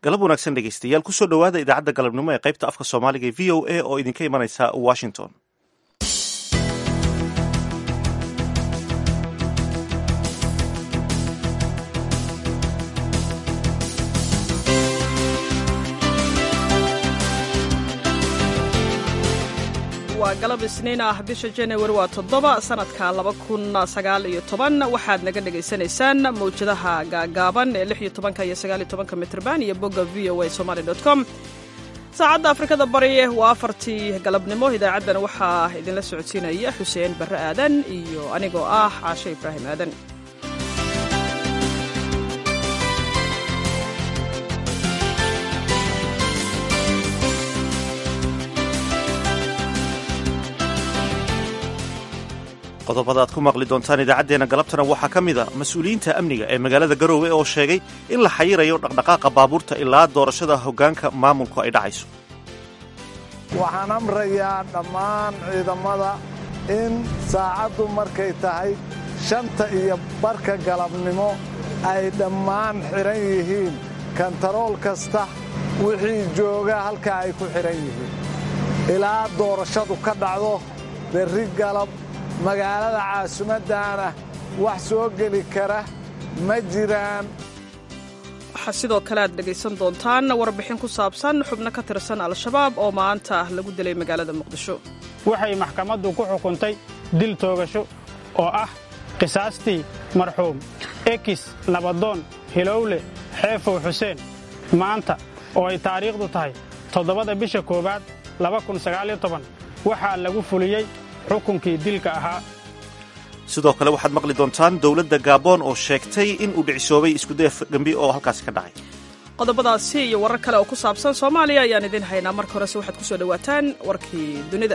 galab wanaagsan dhegeystayaal kusoo dhowaada idaacadda galabnimo ee qaybta afka soomaaliga ee v o a oo idinka imanaysa washington waa galab isniin ah bisha januari waa toddoba sanadka laba kun sagaal iyo toban waxaad naga dhagaysanaysaan mawjadaha gaagaaban ee lix iyo tobanka iyo sagaal iyo tobanka mitrban iyo bogga v o a somaly dot com saacadda afrikada bari waa afartii galabnimo idaacaddana waxaa idinla socodsiinaya xuseen barre aadan iyo anigoo ah caashe ibraahim aadan qodobada aad ku maqli doontaan idaacaddeenna galabtana waxaa ka mid a mas-uuliyiinta amniga ee magaalada garoowe oo sheegay in la xayirayo dhaqdhaqaaqa baabuurta ilaa doorashada hoggaanka maamulku ay dhacayso waxaan amrayaa dhammaan ciidamada in saacaddu markay tahay shanta iyo barka galabnimo ay dhammaan xidhan yihiin kantarool kasta wixii jooga halkaa ay ku xidhan yihiin ilaa doorashadu ka dhacdo berri galab magaalada caasimaddaana wax soo geli kara ma jiraan waxaa sidoo kale aad dhegaysan doontaan warbixin ku saabsan xubno ka tirsan al-shabaab oo maanta lagu dilay magaalada muqdisho waxay maxkamaddu ku xukuntay dil toogasho oo ah qisaastii marxuum ekis nabadoon hilowle xeefow xuseen maanta oo ay taariikhdu tahay toddobada bisha koowaad waxaa lagu fuliyey xukunkii dilka ahaa sidoo kale waxaad maqli doontaan dowladda gaaboon oo sheegtay in uu dhicisoobay iskudeef gembi oo halkaasi ka dhacay qodobadaasi iyo warar kale oo ku saabsan soomaaliya ayaan idiin haynaa marka horese waxaad ku soo dhowaataan warkii dunida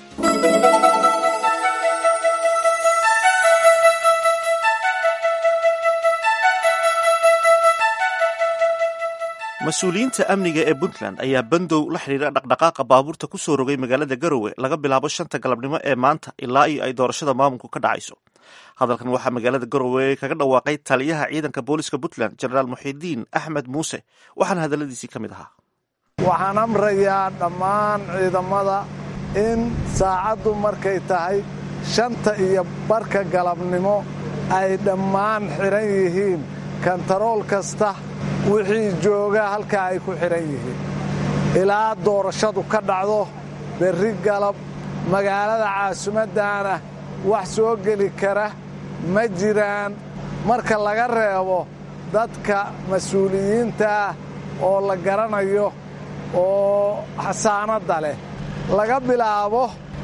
mas-uuliyiinta amniga ee puntland ayaa bandow la xidhiira dhaqdhaqaaqa baabuurta ku soo rogay magaalada garowe laga bilaabo shanta galabnimo ee maanta ilaa iyo ay doorashada maamulku ka dhacayso hadalkan waxaa magaalada garowe kaga dhawaaqay taliyaha ciidanka booliska puntland jenaraal muxidiin axmed muuse waxaana hadalladiisii ka mid ahaa waxaan amrayaa dhammaan ciidamada in saacaddu markay tahay shanta iyo barka galabnimo ay dhammaan xidhan yihiin kantarool kasta wixii jooga halkaa ay ku xidhan yihiin ilaa doorashadu ka dhacdo berri galab magaalada caasimaddaana wax soo geli kara ma jiraan marka laga reebo dadka mas-uuliyiinta ah oo la garanayo oo xasaanadda leh laga bilaabo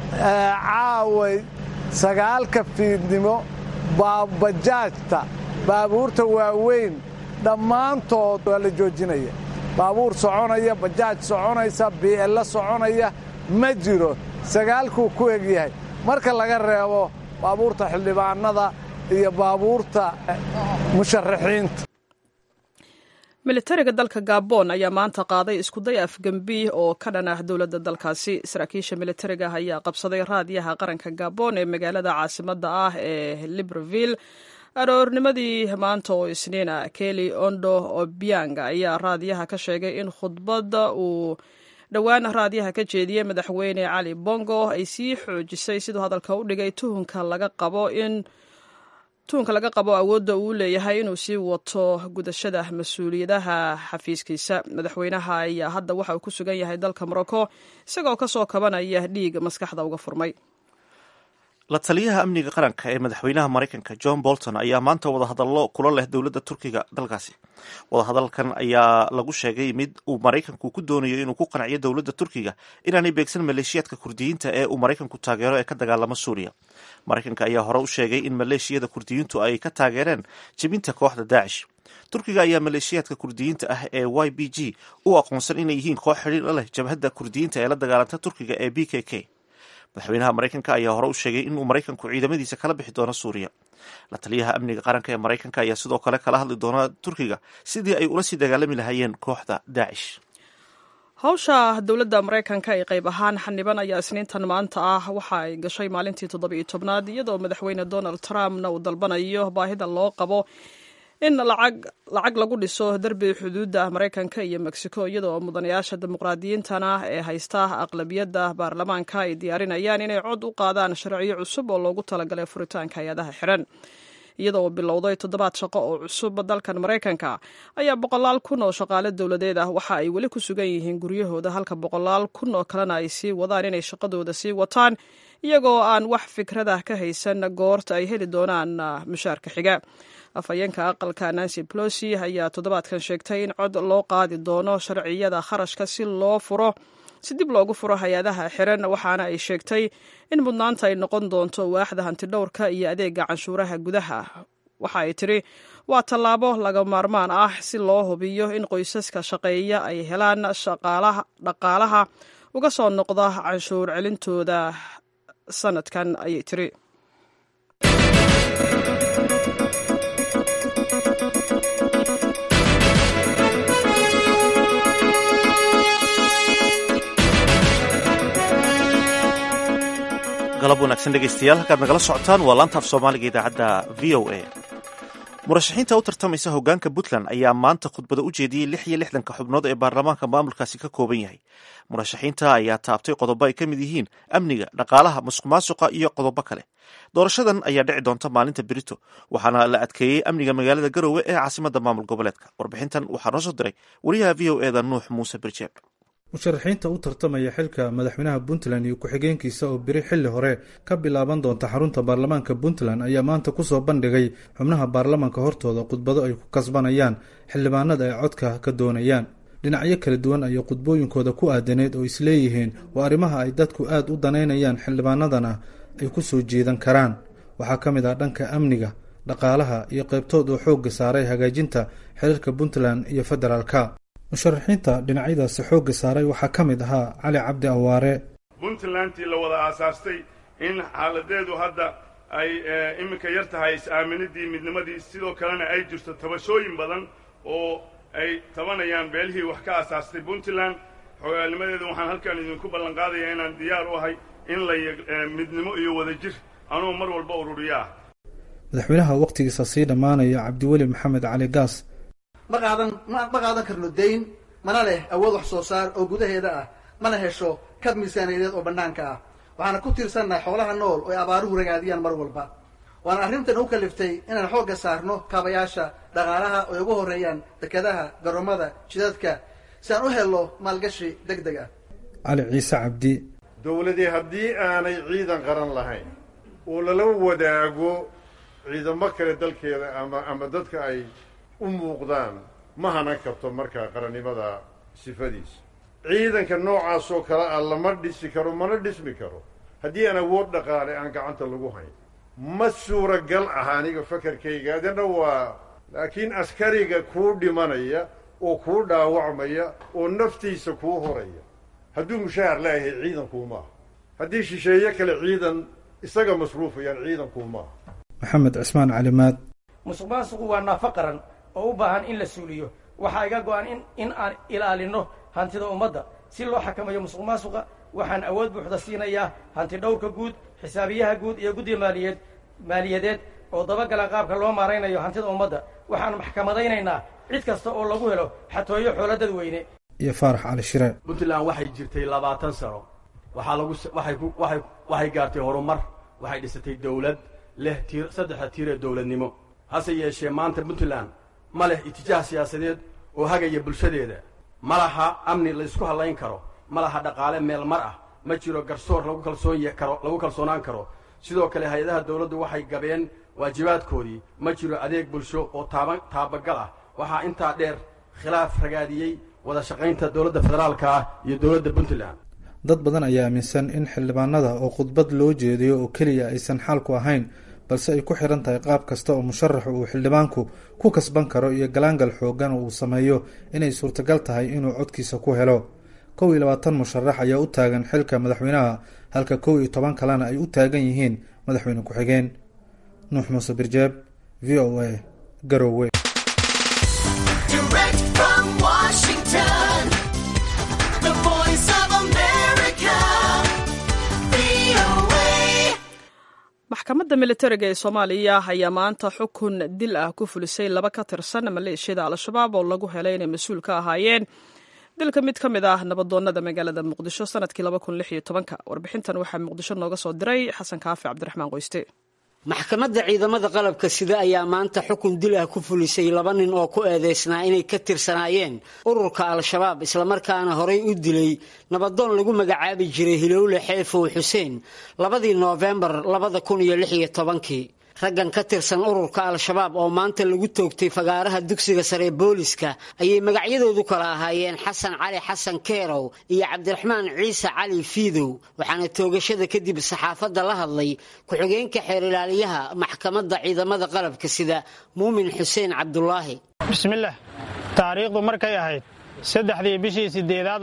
caaway sagaalka fiidnimo bajaajta baabuurta waaweyn dhammaantood waa la joojinaya baabuur soconaya bajaaj soconaysa bi'ello soconaya ma jiro sagaalkuu ku egyahay marka laga reebo baabuurta xildhibaannada iyo baabuurta musharaxiinta militariga dalka gabon ayaa maanta qaaday iskuday afgembi oo ka dhan ah dowladda dalkaasi saraakiisha militariga ayaa qabsaday raadiyaha qaranka gabon ee magaalada caasimadda ah ee libreville aroornimadii maanta oo isniina keli ondo obiang ayaa raadiyaha ka sheegay in khudbadda uu dhowaan raadiyaha ka jeediyey madaxweyne cali bongo ay sii xoojisay siduu hadalka u dhigay tuhunka laga qabo in tuhunka laga qabo awoodda uu leeyahay inuu sii wato gudashada mas-uuliyadaha xafiiskiisa madaxweynaha ayaa hadda waxa uu ku sugan yahay dalka morocco isagoo ka soo kabanaya dhiig maskaxda uga furmay la taliyaha amniga qaranka ee madaxweynaha maraykanka john bolton ayaa maanta wadahadallo kula leh dowladda turkiga dalkaasi wadahadalkan ayaa lagu sheegay mid uu maraykanku ku doonayo inuu ku qanciyo dowladda turkiga inaanay beegsan maleeshiyaadka kurdiyiinta ee uu maraykanku taageero ee ka dagaalama suuriya maraykanka ayaa hore u sheegay in maleeshiyada kurdiyiintu ay ka taageereen jebinta kooxda daacish turkiga ayaa maleeshiyaadka kurdiyiinta ah ee y b g u aqoonsan inay yihiin koox xidhiir la leh jabhadda kurdiyiinta ee la dagaalanta turkiga ee b k k madaxweynaha maraykanka ayaa hore u sheegay inuu maraykanku ciidamadiisa kala bixi doono suuriya la taliyaha amniga qaranka ee maraykanka ayaa sidoo kale kala hadli doona turkiga sidii ay ula sii dagaalami lahaayeen kooxda daacish hawsha dowladda maraykanka ee qayb ahaan xaniban ayaa isniintan maanta ah waxa ay gashay maalintii toddoba iyo tobnaad iyadoo madaxweyne donald trumpna uu dalbanayo baahida loo qabo in lacag lacag lagu dhiso derbi xuduudda maraykanka iyo mexico iyadoo mudanayaasha dimuqraadiyiintana ee haysta aqlabiyadda baarlamaanka ay diyaarinayaan inay cod u qaadaan sharciyo cusub oo loogu talagalay furitaanka hay-adaha xiran iyadoo bilowday toddobaad shaqo oo cusub dalkan maraykanka ayaa boqolaal kun oo shaqaale dowladeed ah waxa ay weli ku sugan yihiin guryahooda halka boqolaal kun oo kalena ay sii wadaan inay shaqadooda sii wataan iyagoo aan wax fikradah ka haysan goorta ay heli doonaan mushaarka xiga afhayeenka aqalka nancy plosi ayaa toddobaadkan sheegtay in cod loo qaadi doono sharciyada kharashka si loo furo si dib loogu furo hay-adaha xiran waxaana ay sheegtay in mudnaanta ay noqon doonto waaxda hantidhowrka iyo adeega canshuuraha gudaha waxa ay tidhi waa tallaabo laga maarmaan ah si loo hubiyo in qoysaska shaqeeya ay helaan dhaqaalaha uga soo noqda canshuur celintooda sanadkan ayay tiri galab wanaagsan dhegaystayaal halkaad nagala socotaan waa laanta af soomaaliga idaacadda v o a murashaxiinta u tartamaysa hoggaanka puntland ayaa maanta khudbada u jeediyey lix iyo lixdanka xubnood ee baarlamaanka maamulkaasi ka kooban yahay murashaxiinta ayaa taabtay qodobo ay ka mid yihiin amniga dhaqaalaha musuq maasuqa iyo qodobo kale doorashadan ayaa dhici doonta maalinta berito waxaana la adkeeyey amniga magaalada garowe ee caasimadda maamul goboleedka warbixintan waxaa noo soo diray wariyaha v o eda nuux muuse birjeeb musharaxiinta u tartamaya xilka madaxweynaha puntland iyo ku-xigeenkiisa oo beri xilli hore ka bilaaban doonta xarunta baarlamaanka puntland ayaa maanta kusoo bandhigay xubnaha baarlamaanka hortooda khudbado ay ku kasbanayaan xildhibaanada ay codka ka doonayaan dhinacyo kala duwan ayay khudbooyinkooda ku aadaneed oo isleeyihiin waa arrimaha ay dadku aad u danaynayaan xildhibaanadana ay ku soo jeedan karaan waxaa ka mid ah dhanka amniga dhaqaalaha iyo qaybtood oo xoogga saaray hagaajinta xiriirka puntland iyo federaalka musharaxiinta dhinacyadaasi xoogga saaray waxaa ka mid ahaa cali cabdi awaare puntlandtii la wada aasaastay in xaaladeedu hadda ay iminka yar tahay is-aaminidii midnimadii sidoo kalena ay jirto tabashooyin badan oo ay tabanayaan beelihii wax ka aasaastay puntland xogaalnimadeedu waxaan halkan idinku ballan qaadayaa inaan diyaar u ahay in la midnimo iyo wadajir anuu mar walba ururiyo ah madaxweynaha wakhtigiisa sii dhammaanaya cabdiweli maxamed cali gaas ma qaadan ma ma qaadan karno dayn mana leh awood wax soo saar oo gudaheeda ah mana hesho kab miisaaniyadeed oo bannaanka ah waxaana ku tiirsannahay xoolaha nool oo ay abaaruhu ragaadiyaan mar walba waana arrintan u kaliftay inaan xoogga saarno kaabayaasha dhaqaalaha oo ay ugu horreeyaan dekadaha garoomada jidadka si aan u helno maalgashi deg deg ah cali ciise cabdi dowladii haddii aanay ciidan qaran lahayn oo lala wadaago ciidamo kale dalkeeda ama ama dadka ay u muuqdaan ma hanan karto markaa qarannimada sifadiisa ciidanka noocaasoo kale ah lama dhisi karo mana dhismi karo haddii aan awood dhaqaale aan gacanta lagu hayn ma suuragal ah aniga fakarkayga adana waa laakiin askariga kuu dhimanaya oo kuu dhaawacmaya oo naftiisa kuu horaya hadduu mushaahar leeyahay ciidankuumaaha haddii shisheeye kale ciidan isaga masruufayaan ciidankuumaaha maxamed cismaan calimaad musuq maasuqu waa naafo qaran oo u baahan in la suuliyo waxaa iga go-an in in aan ilaalino hantida ummadda si loo xakamayo musuq maasuqa waxaan awood buuxda siinayaa hanti dhowrka guud xisaabiyaha guud iyo guddiga maaliyeed maaliyadeed oo dabagala qaabka loo maaraynayo hantida ummadda waxaan maxkamadaynaynaa cid kasta oo lagu helo xatooyo xoolo dadweyne iyo faarax cali shire puntland waxay jirtay labaatan sano waxaa lagu waxay ku waxay waxay gaartay horumar waxay dhisatay dawlad leh tiir saddexda tiir ee dawladnimo hase yeeshee maanta puntland ma leh itijaah siyaasadeed oo hagaya bulshadeeda ma laha amni laysku hallayn karo ma laha dhaqaale meel mar ah ma jiro garsoor lagu kalsoon karo lagu kalsoonaan karo sidoo kale hay-adaha dawladdu waxay gabeen waajibaadkoodii ma jiro adeeg bulsho oo taaba taabagal ah waxaa intaa dheer khilaaf ragaadiyey wada shaqaynta dowladda federaalka ah iyo dowladda puntland dad badan ayaa aaminsan in xildhibaanada oo khudbad loo jeediyo oo keliya aysan xaalku ahayn balse ay ku xihan tahay qaab kasta oo musharaxu uu xildhibaanku ku kasban karo iyo galaangal xoogan oo uu sameeyo inay suurtagal tahay inuu codkiisa ku helo kow iyo labaatan musharax ayaa u taagan xilka madaxweynaha halka kow iyo toban kalena ay u taagan yihiin madaxweyne ku-xigeen nuux muuse birjeeb v o a garowe maxkamadda maxkamadda militariga ee soomaaliya ayaa maanta xukun dil ah ku fulisay laba ka tirsan maleeshiyada al-shabaab oo lagu helay inay mas-uul ka ahaayeen dilka mid ka mid ah nabadoonnada magaalada muqdisho sanadkii warbixintan waxaa muqdisho nooga soo diray xasan kaafi cabdiraxmaan qoyste maxkamadda ciidamada qalabka sida ayaa maanta xukun dil ah ku fulisay laba nin oo ku eedeysnaa inay ka tirsanaayeen ururka al-shabaab islamarkaana horay u dilay nabadoon lagu magacaabi jiray hilowle xeefow xuseen labadii noofembar labada kun iyo lix iyo tobankii raggan ka tirsan ururka al-shabaab oo maanta lagu toogtay fagaaraha dugsiga sare booliska ayay magacyadoodu kala ahaayeen xasan cali xasan keerow iyo cabdiraxmaan ciise cali fiidow waxaana toogashada kadib saxaafadda la hadlay ku-xigeenka xeer ilaaliyaha maxkamadda ciidamada qalabka sida muumin xuseen cabdulaahi bismillaah taariikhdu markay ahayd saddexdii bishii siddeedaad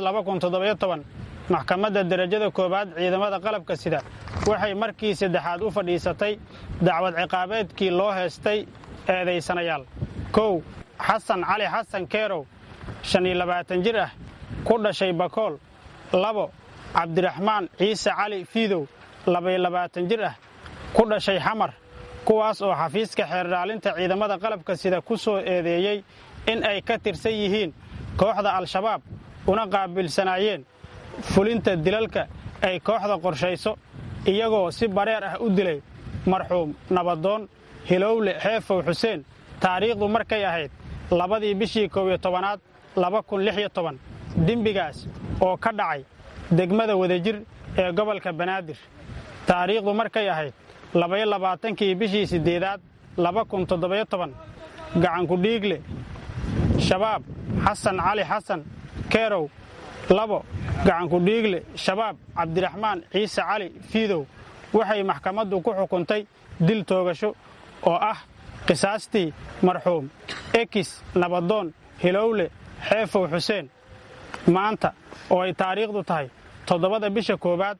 maxkamadda derajada koowaad ciidamada qalabka sida waxay markii saddexaad u fadhiisatay dacwad ciqaabeedkii loo heestay eedaysanayaal kow xasan cali xasan keerow shan iyo labaatan jir ah ku dhashay bakool labo cabdiraxmaan ciise cali fiidow labaiyo labaatan jir ah ku dhashay xamar kuwaas oo xafiiska xeerdhaalinta ciidamada qalabka sida ku soo eedeeyey in ay ka tirsan yihiin kooxda al-shabaab una qaabilsanaayeen fulinta dilalka ay kooxda qorshayso iyagoo si bareer ah u dilay marxuum nabadoon hilowle xeefow xuseen taariikhdu markay ahayd labadii bishii kow iyo tobanaad laba kun lix iyo toban dembigaas oo ka dhacay degmada wadajir ee gobolka banaadir taariikhdu markay ahayd labaiyo labaatankii bishii siddeedaad laba kun toddobayo toban gacankudhiigle shabaab xasan cali xasan keerow labo gacankudhiigle shabaab cabdiraxmaan ciise cali fiidow waxay maxkamaddu ku xukuntay dil toogasho oo ah qisaastii marxuum ekis nabadoon hilowle xeefow xuseen maanta oo ay taariikhdu tahay toddobada bisha koowaad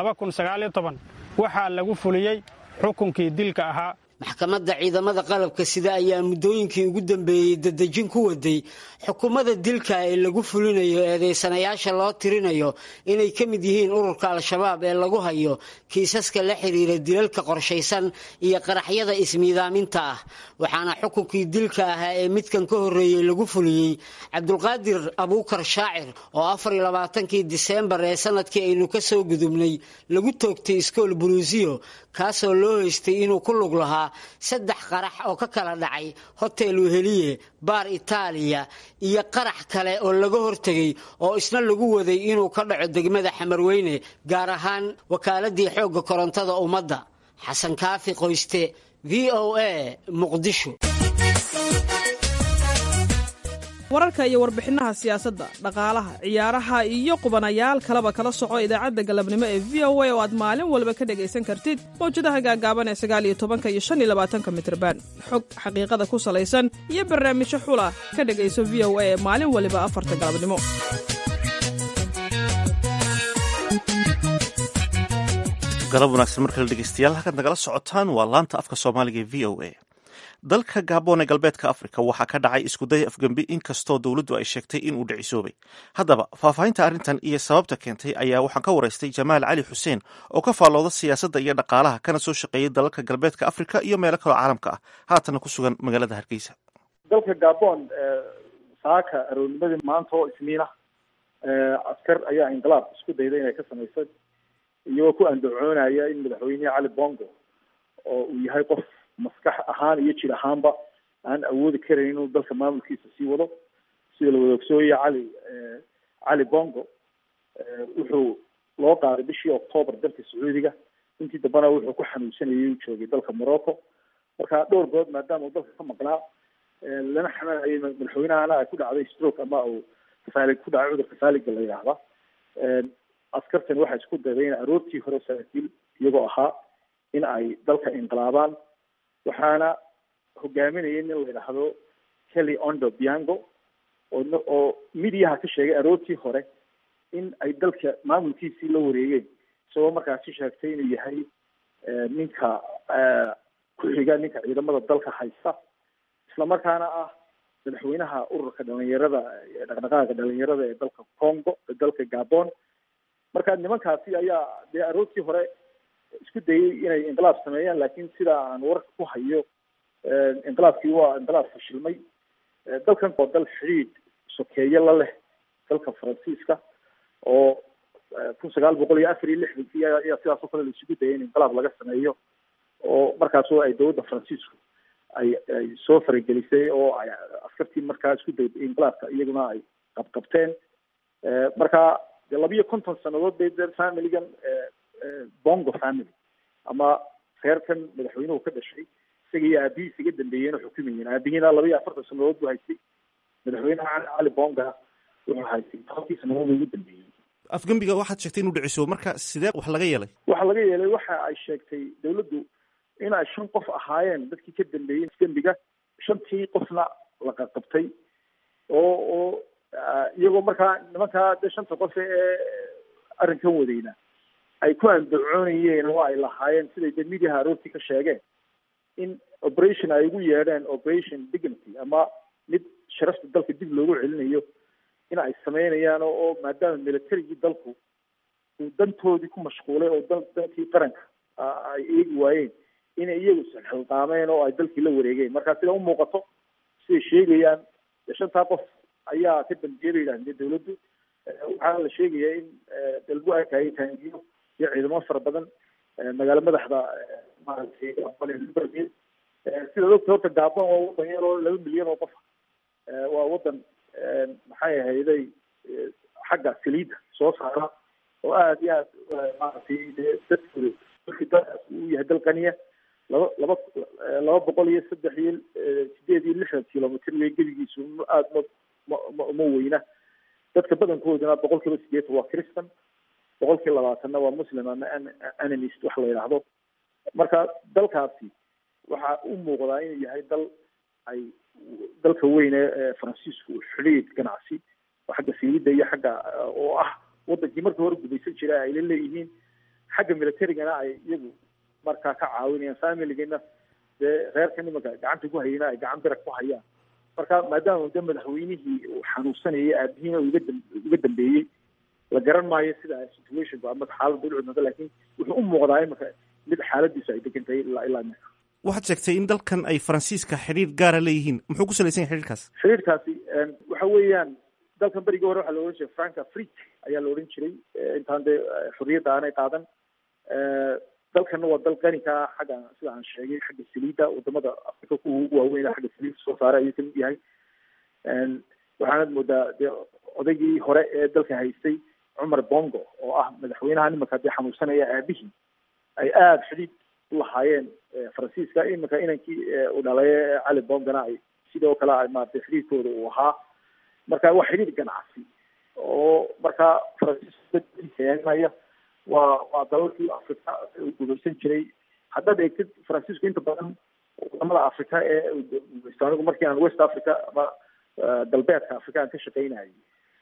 waxaa lagu fuliyey xukunkii dilka ahaa maxkamadda ciidamada qalabka sida ayaa muddooyinkii ugu dambeeyey dadejin ku waday xukuumada dilka ee lagu fulinayo eedaysanayaasha loo tirinayo inay ka mid yihiin ururka al-shabaab ee lagu hayo kiisaska la xidhiira dilalka qorshaysan iyo qaraxyada ismiidaaminta ah waxaana xukunkii dilka ahaa ee midkan ka horreeyey lagu fuliyey cabdulqaadir abuukar shaacir oo afariyo labaatankii diseembar ee sanadkii aynu ka soo gudubnay lagu toogtay iskool buluusiyo kaasoo loo haystay inuu ku lug lahaa saddex qarax oo ka kala dhacay hotel weheliye baar itaaliya iyo qarax kale oo laga hortegay oo isna lagu waday inuu ka dhaco degmada xamarweyne gaar ahaan wakaaladii xoogga korontada ummadda xasan kaafi qoyste v o a muqdisho wararka iyo warbixinaha siyaasadda dhaqaalaha ciyaaraha iyo qubanayaal kaleba kala soco idaacadda galabnimo ee v o a oo aad maalin walba ka dhegaysan kartid mawjadaha gaagaaban ee sagaaliyo tobanka iyo shan iyo labaatanka mitrban xog xaqiiqada ku salaysan iyo barnaamijyo xula ka dhegayso v o a ee maalin waliba afarta galabnimo galab wanaagsan markale dhegeystayaal halkaad nagala socotaan waa laanta afka soomaaliga ee v o a dalka gaabon ee galbeedka afrika waxaa ka dhacay iskuday afgembi inkastoo dowladdu ay sheegtay inuu dhicisoobay haddaba faahfaahinta arrintan iyo sababta keentay ayaa waxaan ka waraystay jamaal cali xuseen oo ka faallooda siyaasadda iyo dhaqaalaha kana soo shaqeeyay dalalka galbeedka afrika iyo meelo kaloo caalamka ah haatana ku sugan magaalada hargeysa dalka gabon saaka aroornimadii maanta oo isniina askar ayaa inqilaab isku dayday inay ka samayso iyagoo ku andacoonaya in madaxweynehi cali bongo oo uu yahay qof maskax ahaan iyo jir ahaanba aan awoodi karayn inuu dalka maamulkiisa sii wado sida la wada ogsooyaya cali cali bongo wuxuu loo qaaday bishii octoobar dalka sacuudiga intii dambena wuxuu ku xanuunsanayay uu joogay dalka morocco marka dhowr good maadaama uu dalka ka maqnaa lana xamaanayay madaxweynahana ay ku dhacday stroke ama uu faalig ku dhacay cudurka faaliga la yidhaahda askartani waxay isku dayday in aroortii hore saraakiil iyagoo ahaa in ay dalka inqilaabaan waxaana hogaaminayay nin la yidhaahdo kelly ondo biango oo oo midiyaha ka sheegay aroortii hore in ay dalka maamulkiisii la wareegeen isagoo markaasi sheegtay inuu yahay ninka ku-xiga ninka ciidamada dalka haysta islamarkaana ah madaxweynaha ururka dhalinyarada dhaqdhaqaaqa dhalinyarada ee dalka congo ee dalka gabon marka nimankaasi ayaa dee aroortii hore isku dayay inay inqilaab sameeyaan laakiin sida aan warka ku hayo inqilaabkii waa inqilaab fashilmay dalkan oo dal xidhiidh sokeeye la leh dalka faransiiska oo kun sagaal boqol iyo afar iyo lixdankii ayaa sidaas oo kale la isugu dayay in inqilaab laga sameeyo oo markaasoo ay dowladda faransiisku ay ay soo faragelisay oo ay askartii markaa isku dayday inqilaabka iyaguna ay qabqabteen marka de labiyo konton sanadood bay de familigan bongo family ama reerkan madaxweynuhu ka dhashay isaga iyo aabihiis iga dambeeyeen oo xukumayeen aabihiina laba iyo afartan sanadood buu haystay madaxweynaha cali bonga wuxuu haystay tobankii sanadood ugu dambeeyey afgembiga waxaad sheegtay inuu dhiciso marka sidee wax laga yeelay waxa laga yeelay waxa ay sheegtay dawladdu in ay shan qof ahaayeen dadkii ka dambeeyey afgembiga shantii qofna la qaqabtay oo oo iyagoo markaa nimankaa de shanta qof ee arrinkan wadayna ay ku andacoonayeen oo ay lahaayeen siday de midiaha aroortii ka sheegeen in operation ay ugu yeedheen operation dignity ama mid sharafta dalka dib loogu celinayo in ay sameynayaan oo maadaama militarigii dalku uu dantoodii ku mashquulay oo dal dalkii qaranka ay eegi waayeen inay iyagu isxilqaameen oo ay dalkii la wareegeen marka sida u muuqato siday sheegayaan shantaa qof ayaa ka dambeeyay bay yidhahdeen dawladdu waxaana la sheegayaa in lagu arkayay taangiyo iyo ciidamo fara badan magaalo madaxda maaragtay libreville sidaad ogta horta gabon waa wadan yar oo laba milyan oo qof waa wadan maxay ahayday xagga saliidda soo saara oo aada iyo aad maaragtay dadkooda dalkii dalkaas uu yahay dal qaniya laba laba laba boqol iyo saddex iyo sideed iyo lixdan kilomitr wey gebigiisu aada ma ma uma weyna dadka badankooduna boqol kiiba sideetan waa christan boqol kiiba labaatanna waa muslim ama animist wax la yidhaahdo marka dalkaasi waxa u muuqdaa inuu yahay dal ay dalka weyne ee faransiisku xidhiid ganacsi oo xagga saliidda iyo xagga oo ah wadankii markii hore gumaysan jiray ay la leeyihiin xagga militarigana ay iyagu markaa ka caawinayaan familigana dee reerka nimanka gacanta ku hayana ay gacan bira ku hayaan marka maadaama de madaxweynihii uu xanuunsanayay aabihiina uga uga dambeeyey la garan maayo sida situationku ama xaaladda u cudnada laakiin wuxuu u muuqdaa imika mid xaaladiisu ay degan tahay ilaa ilaa imika waxaad sheegtay in dalkan ay faransiiska xidhiir gaara leeyihiin muxuu ku salaysan yahay xidhiirkaas xidhiirkaasi waxa weeyaan dalkan berigii hore waxaa la odhan jiray franca frik ayaa la odhan jiray intaan dee xorriyadda aanay qaadan dalkanna waa dal qani ka ah xagga sida aan sheegay xagga saliidda wadamada afrika kuwa ugu waaweyn xagga saliidda soo saara ayuu kamid yahay waxaanad moodaa dee odaygii hore ee dalka haystay cumar bongo oo ah madaxweynaha nimanka dee xanuunsanaya aabihii ay aada xidhiid ulahaayeen faransiiska iminka inankii u dhalay cali bongana ay sidoo kale ay maaragtay xidhiidkooda uu ahaa marka waa xidhiid ganacsi oo marka faransiiska waa waa dalalkii afrika gumaysan jiray haddaad eegtid faransiisku inta badan wadamada afrika ee gumaysto anigu markii aan west africa ama galbeedka afrika aan ka shaqaynayay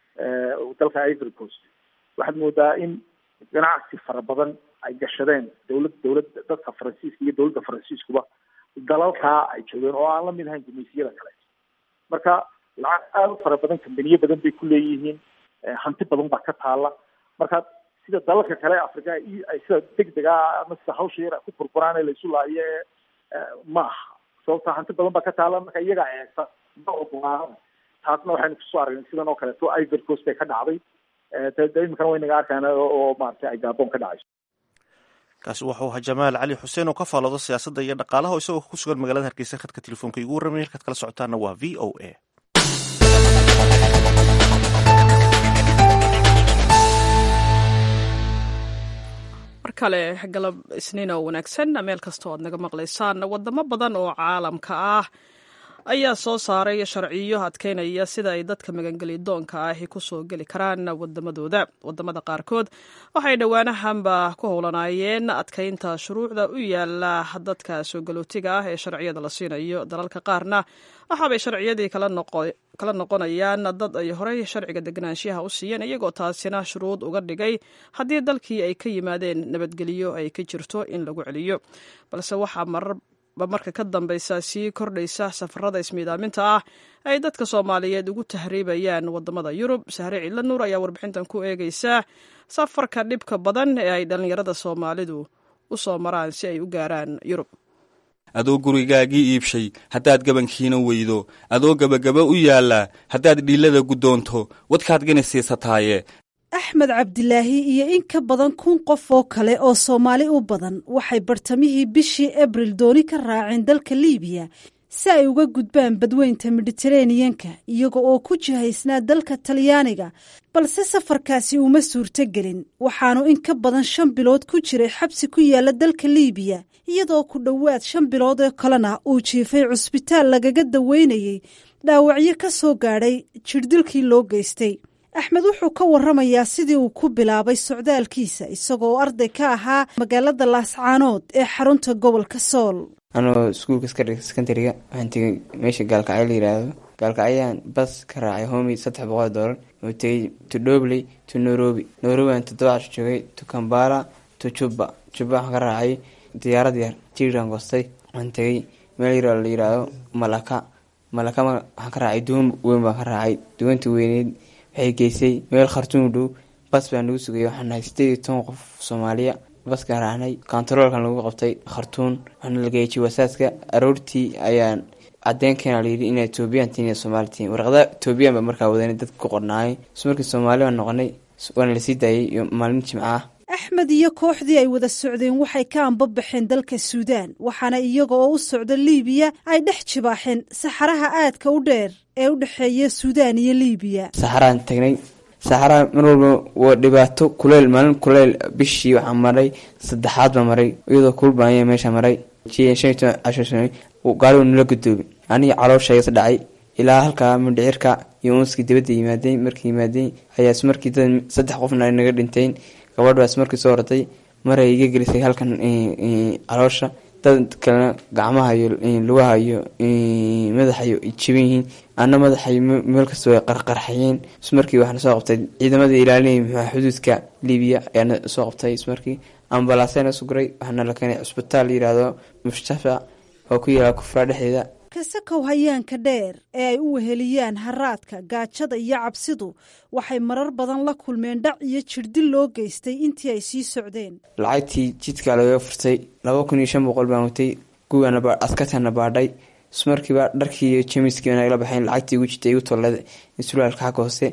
dalka ivory coast waxaad moodaa in ganacsi fara badan ay gashadeen dawlad dawlad dadka faransiiska iyo dawladda faransiiskuba dalalkaa ay joogeen oo aan la mid ahayn gumaysiyada kale marka lacag aada u fara badan kambaniyo badan bay ku leeyihiin hanti badan baa ka taala marka sida dalalka kale afrika ay sida degdega ama sida hawsha yar ku burburaan ee laisu laayo ma aha sababta hanti badan baa ka taala marka iyagaa eegta ma ogolaana taasna waxaynu kusoo aragnay sidan oo kaleeto ivory coast bay ka dhacday de iminkana way naga arkaan oo maaragtay ay gabon ka dhacayso kaasi wuxuu ahaa jamaal cali xuseen oo ka faaloodo siyaasadda iyo dhaqaalaha isagoo ku sugan magaalada hargeysa khadka telefoonka igu warramay halkaad kala socotaana waa v o a mar kale galab isniin oo wanaagsan meel kastoo aad naga maqlaysaan wadamo badan oo caalamka ah ayaa soo saaray sharciyo adkeynaya sida ay dadka magangelidoonka ahi ku soo geli karaan wadamadooda wadamada qaarkood waxay dhowaanahanba ku howlanaayeen adkeynta shuruucda u yaala dadka soo galootiga ah ee sharciyada la siinayo dalalka qaarna waxaabay sharciyadii kala noqonayaan dad ay horey sharciga deganaanshiyaha u siiyeen iyagoo taasina shuruud uga dhigay haddii dalkii ay ka yimaadeen nabadgelyo ay ka jirto in lagu celiyo balse waxaa marar ba marka ka dambeysa sii kordhaysa safarada ismiidaaminta ah ay dadka soomaaliyeed ugu tahriibayaan wadamada yurub sahre ciidla nuur ayaa warbixintan ku eegeysa safarka dhibka badan ee ay dhallinyarada soomaalidu u soo maraan si ay u gaaraan yurub adoo gurigaagii iibshay haddaad gabankiina weydo adoo gebagaba u yaallaa haddaad dhiillada guddoonto wadkaad gani siisataaye axmed cabdilaahi iyo in ka badan kun qof oo kale oo soomaali u badan waxay bartamihii bishii abril dooni ka raaceen dalka liibiya si ay uga gudbaan badweynta mediteraneyanka iyaga oo ku jihaysnaa dalka talyaaniga balse safarkaasi uma suurtogelin waxaanu in ka badan shan bilood ku jiray xabsi ku yaala dalka liibiya iyadoo ku dhowaad shan bilood oo kalena uu jiifay cusbitaal lagaga daweynayey dhaawacyo ka soo gaadhay jirdilkii loo geystay axmed wuxuu ka waramayaa sidii uu ku bilaabay socdaalkiisa isagoo arday ka ahaa magaalada laascaanood ee xarunta gobolka sool anoo iskuulka sekondariga waxaan tegay meesha gaalkacyo la yiraahdo gaalkacyaan bas ka raacay homi saddex boqol doolar oo tegay to dobley to nairobi nairobi aan toddoba casho joogay to kambala to juba juba waxaan ka raacay diyaarad yar jiiraan goostay waxaan tegay meel yar la yiraahdo malaka malaka waxaan ka raacay duwan weyn baan ka raacay duwanta weyneyd waxay geysay meel khartuum u dhow bas baa nagu sugay waxaan nahay sideed iyo toban qof soomaaliya baskaan raacnay kontaroolkan lagu qabtay khartuun waxaana la geeyay jiwasaaska aroortii ayaan cadeenkeena layidhi inaa etoobiyan tiin iyo soomaali tiin warqada etoobiyan baa markaa wadanay dadka ku qornaayay s markii soomaali baan noqonay waana lasii daayay iyo maalmin jimca ah axmed iyo kooxdii ay wada socdeen waxay ka anbabaxeen dalka suudaan waxaana iyaga oo u socda liibiya ay dhex jibaaxeen saxaraha aadka u dheer ee u dhexeeya suudaan iyo liibiya saxaraan tagnay saxaraa mar walba waa dhibaato kuleyl maalin kuleyl bishii waxaa maray saddexaad baa maray iyadoo kulbaanya meesha maray gaari nala gudoobi aniga calooshaygas dhacay ilaa halkaa mindhicirka iyo unskii dibadda yimaadeen markii yimaadeen ayaas markii dad saddex qofna ay naga dhinteen gabadhaas markii soo hortay maray iga gelisay halkan caloosha dad kalena gacmaha iyo lugaha iyo madaxayo jaban yihiin ana madaxay meel kasta way qarqarxayeen ismarkii waxaana soo qabtay ciidamadii ilaalinay muxua xuduudka libiya ayaana soo qabtay ismarkii ambalaasena suguray waxaana la keenay cusbitaal la yihahdo mushtafa oo ku yaala kufraa dhexdeeda kasakow hayaanka dheer ee ay u weheliyaan haraadka gaajada iyo cabsidu waxay marar badan la kulmeen dhac iyo jirdil loo geystay intii ay sii socdeen lacagtii jidka lagaga furtay laba kun iyo shan boqol baan watay kuwaana askartana baadhay ismarkiiba dharkii iyo jemiskii nagala baxeen lacagtii igu jirtay igu tollada sulaalka xagga hoose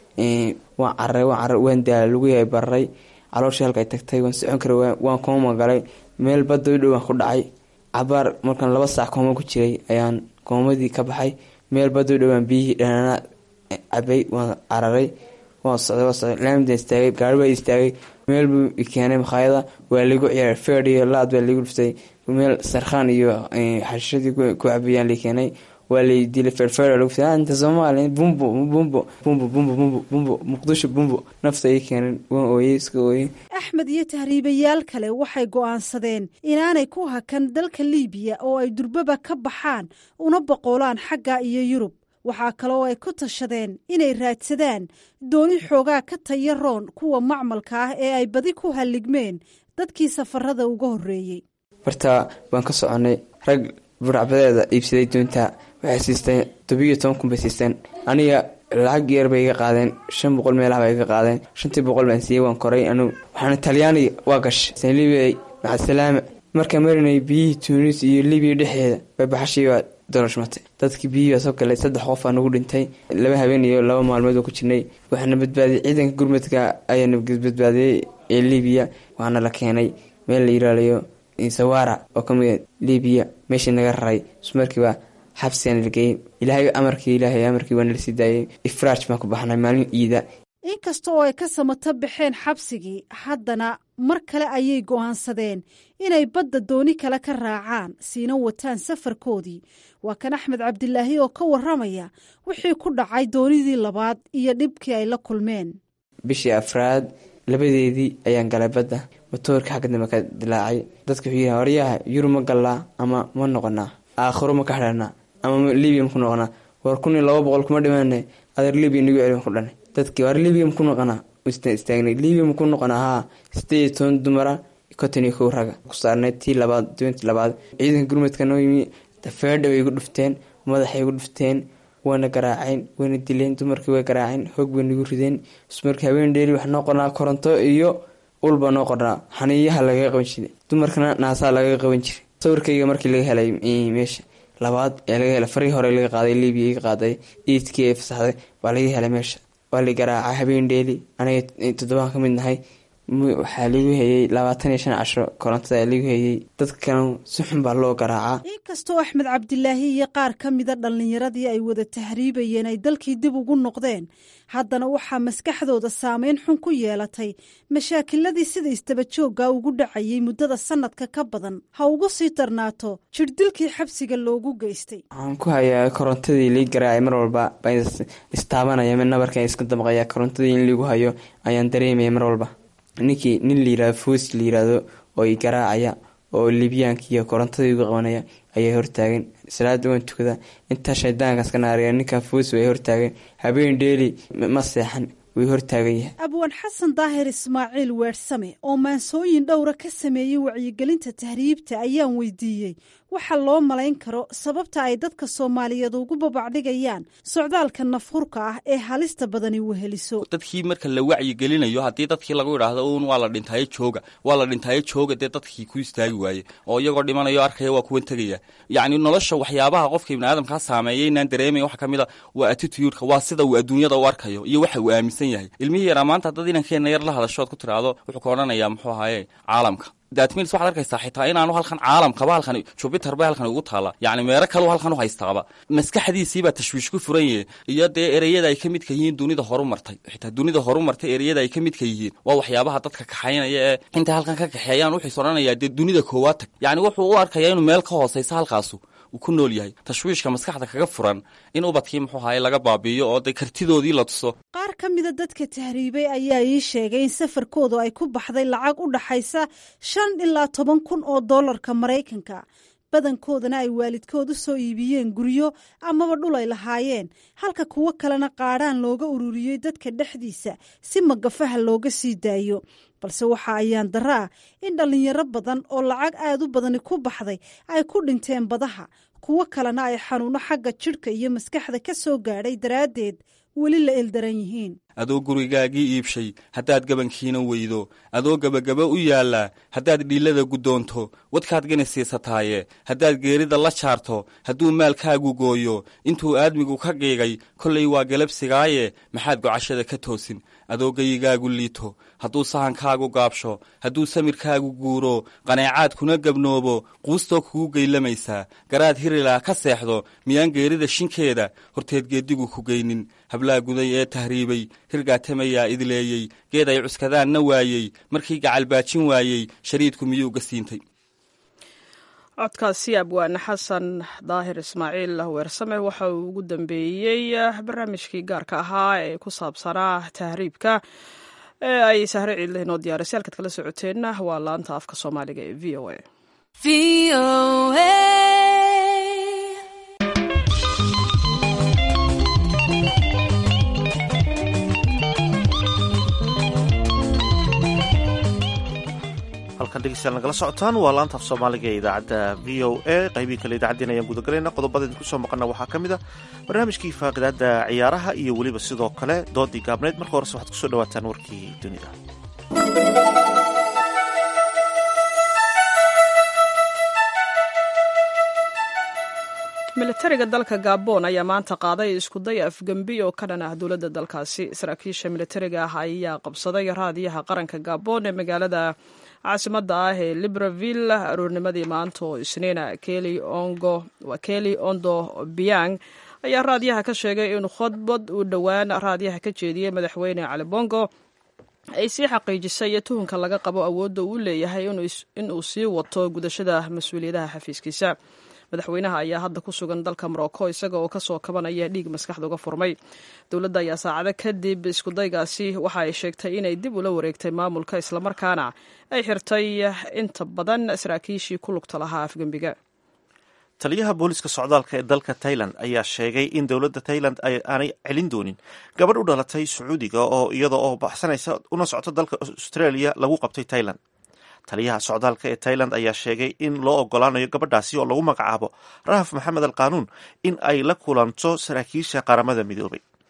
waan cararay waan cararay waan daala luguyahay bararay calooshii halka ay tagtay waan socon karay waan kooma galay meel badda u dhow waan ku dhacay cabaar markaan laba saac kooma ku jiray ayaan koomadii ka baxay meel badda u dhowaan biyihii dhanaana cabay waan cararay waan socday waan socday laamida istaagay gaari baa istaagay meel buu ikeenay makhaayada waa ligu ciyaaray feed iyo laad baa ligu dhuftay meel sarkhaan iyo xashishadii ku cabayaan la keenay waa lay dilay feerfeer lagu fiday inta soomaaliya bumbo bumbo bumbo bumbo bumbo bumbo muqdisho bumbo nafta ii keenan waan ooyey iska ooyey axmed iyo tahriibayaal kale waxay go'aansadeen inaanay ku hakan dalka liibiya oo ay durbaba ka baxaan una boqolaan xagga iyo yurub waxaa kaloo ay ku tashadeen inay raadsadaan dooni xoogaa ka taya roon kuwa macmalka ah ee ay badi ku halligmeen dadkii safarada uga horreeyey barta waan ka soconay rag buracbadeeda iibsaday doonta waxay siisteen tobiyo toban kun bay siisteen aniga lacag yar bay iga qaadeen shan boqol meelaha bay iga qaadeen shantii boqol baan siiyey waan koray anugu waxaana talyaaniga waa gashay libiya macasalaama markaa marinay biyihii tunis iyo libiya dhexeeda bay baxashii baa dolashmatay dadkii biyihii baa soo galay saddex qof aa nagu dhintay laba habeen iyo laba maalmood oo ku jirnay waxaana badbaadiyey ciidanka gurmadka ayaana badbaadiyey ee libiya waxaana la keenay meel la yiraalayo sawara oo kamid libiya meeshii naga raray ismarkiiba xabsigaan lageeyey ilaahay amarkii ilaahay amarkii waana lasii daayay ifraaj baan ku baxnay maalin iida inkasta oo ay ka samato baxeen xabsigii haddana mar kale ayay go'aansadeen inay badda dooni kale ka raacaan siina wataan safarkoodii waa kan axmed cabdilaahi oo ka waramaya wixii ku dhacay doonidii labaad iyo dhibkii ay la kulmeen bishii afraad labadeedii ayaan galay badda matoorka xagga dambe ka dilaacay dadka wuxuu yihi waryaha yurub ma gallaa ama ma noqonaa aakhiro ma ka xidhanaa ama libiya maku noqonaa war kun iyo laba boqol kuma dhimaane adeer libiya nagu celi ku dhanay dadkii war libiya maku noqonaa istaagnay libiya maku noqonaa haa sideed iyo toban dumara konton iyo kow raga ku saarnay tii labaad doontii labaad ciidanka gurmadka noo yimi feedha bay igu dhufteen madaxay igu dhufteen wayna garaaceen wayna dileen dumarkii way garaaceen hoog bay nagu rideen ismarkii habeen dheeri wax noo qornaa koronto iyo ulbaa noo qornaa xaniiyaha lagaga qaban jiray dumarkana naasaa lagaga qaban jiray sawirkayga markii laga helay meesha labaad ee laga helay farii hore laga qaaday libiya iga qaaday iidkii ay fasaxday waa laga helay meesha waa la garaacay habeen dheeli aniga toddobaan ka mid nahay waxaa lagu hayay labaatan iyo shan cashro korontada lagu hayay dadkan si xun baa loo garaacaa inkastoo axmed cabdilaahi iyo qaar ka mida dhallinyaradii ay wada tahriibayeen ay dalkii dib ugu noqdeen haddana waxaa maskaxdooda saameyn xun ku yeelatay mashaakiladii sida istabajooga ugu dhacayay muddada sanadka ka badan ha ugu sii darnaato jirdilkii xabsiga loogu geystay waxaan ku hayaa korontadii lii garaacay mar walba baan istaabanaya mid nabarkan iska damqaya korontadii in liigu hayo ayaan dareemaya mar walba ninkii nin layirahdo foos la yiraahdo oo i garaacaya oo libyaanka iyo korontadii igu qabanaya ayaa hortaagan salaada waan tukada intaa shaydaankaas ka naariya ninkaa foos way hortaagan habeen dheeli ma seexan way hortaagan yahay abwaan xasan daahir ismaaciil weersame oo maansooyin dhowra ka sameeyey wacyigelinta tahriibta ayaan weydiiyey waxa loo malayn karo sababta ay dadka soomaaliyeed ugu babacdhigayaan socdaalka nafhurka ah ee halista badani weheliso dadkii marka la wacyigelinayo haddii dadkii lagu idhaahdo uun waa la dhintaayo jooga waa la dhintaayo jooga dee dadkii ku istaagi waaye oo iyagoo dhimanayo arkaya waa kuwan tegaya yacni nolosha waxyaabaha qofka ibni aadamkaa saameeya inaan dareemaya waxa ka mid a waa attitudeka waa sida uu adduunyada u arkayo iyo waxa uu aaminsan yahay ilmihii yaraa maanta haddad inankeenna yar la hadashood ku tiraahdo wuxuu ka odhanayaa muxuu ahaye caalamka datmils waxad arkaysaa xitaa inaanu halkan caalamkaba halkan jupiter ba halkan ugu taala yacni meero kaleu halkan u haystaaba maskaxdiisiibaa tashwiish ku furan yahe iyo dee ereyada ay ka midka yihiin dunida horu martay xitaa dunida horu martay ereyada ay ka midka yihiin waa waxyaabaha dadka kaxaynaya ee intay halkan ka kaxeeyaan wuxuus odhanayaa dee dunida koowaad tag yacni wuxuu u arkayaa inuu meel ka hoosaysa halkaasu uu ku nool yahay tashwiishka maskaxda kaga furan in ubadkii muxuu ahaye laga baabiiyo oo dee kartidoodii la tuso qaar ka mida dadka tahriibay ayaa ii sheegay in safarkoodu ay ku baxday lacag u dhaxaysa shan ilaa toban kun oo dollarka maraykanka badankoodana ay waalidkood u soo iibiyeen guryo amaba dhul ay lahaayeen halka kuwo kalena qaadhaan looga ururiyey dadka dhexdiisa si magafaha looga sii daayo balse waxa ayaan daro ah in dhallinyaro badan oo lacag aad u badani ku baxday ay ku dhinteen badaha kuwo kalena ay xanuuno xagga jidhka iyo maskaxda ka soo gaadhay daraaddeed weli la eldaran yihiin adoo gurigaagii iibshay haddaad gabankiina weydo adoo gebagaba u yaallaa haddaad dhiillada guddoonto wadkaad gani siisataaye haddaad geerida la jaarto hadduu maalkaagu gooyo intuu aadmigu ka qiigay kollay waa galabsigaaye maxaad gocashada ka toosin adoo geyigaagu liito hadduu sahankaagu gaabsho hadduu samirkaagu guuro qaneecaad kuna gabnoobo quustoo kugu geylamaysaa garaad hirilaa ka seexdo miyaan geerida shinkeeda horteed geeddigu ku geynin hablaa guday ee tahriibay hirgaatamayaa idleeyey geed ay cuskadaanna waayey markii gacalbaajin waayey shariidku miyuu ga siintay codkaasi abwaane xasan daahir ismaaciil weersame waxa uu ugu dambeeyey barnaamijkii gaarka ahaa ee ku saabsanaa tahriibka ee ay sahre ciidle inoo diyaarisay halkaad kala socoteenna waa laanta afka soomaaliga ee v o a halkan dhegeystayaal nagala socotaan waa laanta af soomaaliga ee idaacadda v o a qaybii kale idaacaddiina ayaan gudagelayna qodobada idinku soo maqana waxaa ka mid a barnaamijkii faaqidaada ciyaaraha iyo weliba sidoo kale doodii gaabneyd marka horese waxaad kusoo dhawaataan warkii dunida militariga dalka gabon ayaa maanta qaaday iskuday afgembi oo ka dhan ah dowladda dalkaasi saraakiisha militariga ah ayaa qabsaday raadiyaha qaranka gabon ee magaalada caasimada ah ee libreville aroornimadii maanta oo isniina keli ondo biang ayaa raadiyaha ka sheegay in khudbad uu dhowaan raadiyaha ka jeediyey madaxweyne cali bongo ay sii xaqiijisay tuhunka laga qabo awoodda uu leeyahay inuu sii wato gudashada mas-uuliyadaha xafiiskiisa madaxweynaha ayaa hadda ku sugan dalka morocco isaga oo kasoo kabanaya dhiig maskaxda uga furmay dowladda ayaa saacado kadib iskudaygaasi waxa ay sheegtay inay dib ula wareegtay maamulka islamarkaana ay xirtay inta badan saraakiishii ku lugta lahaa afgembiga taliyaha booliska socdaalka ee dalka tailand ayaa sheegay in dowladda tailand aanay celin doonin gabadh u dhalatay sacuudiga oo iyada oo baxsanaysa una socto dalka australia lagu qabtay tailand taliyaha socdaalka ee tailand ayaa sheegay in loo ogolaanayo gabadhaasi oo lagu magacaabo rahaf maxamed al qaanuun in ay la kulanto saraakiisha qaramada midoobay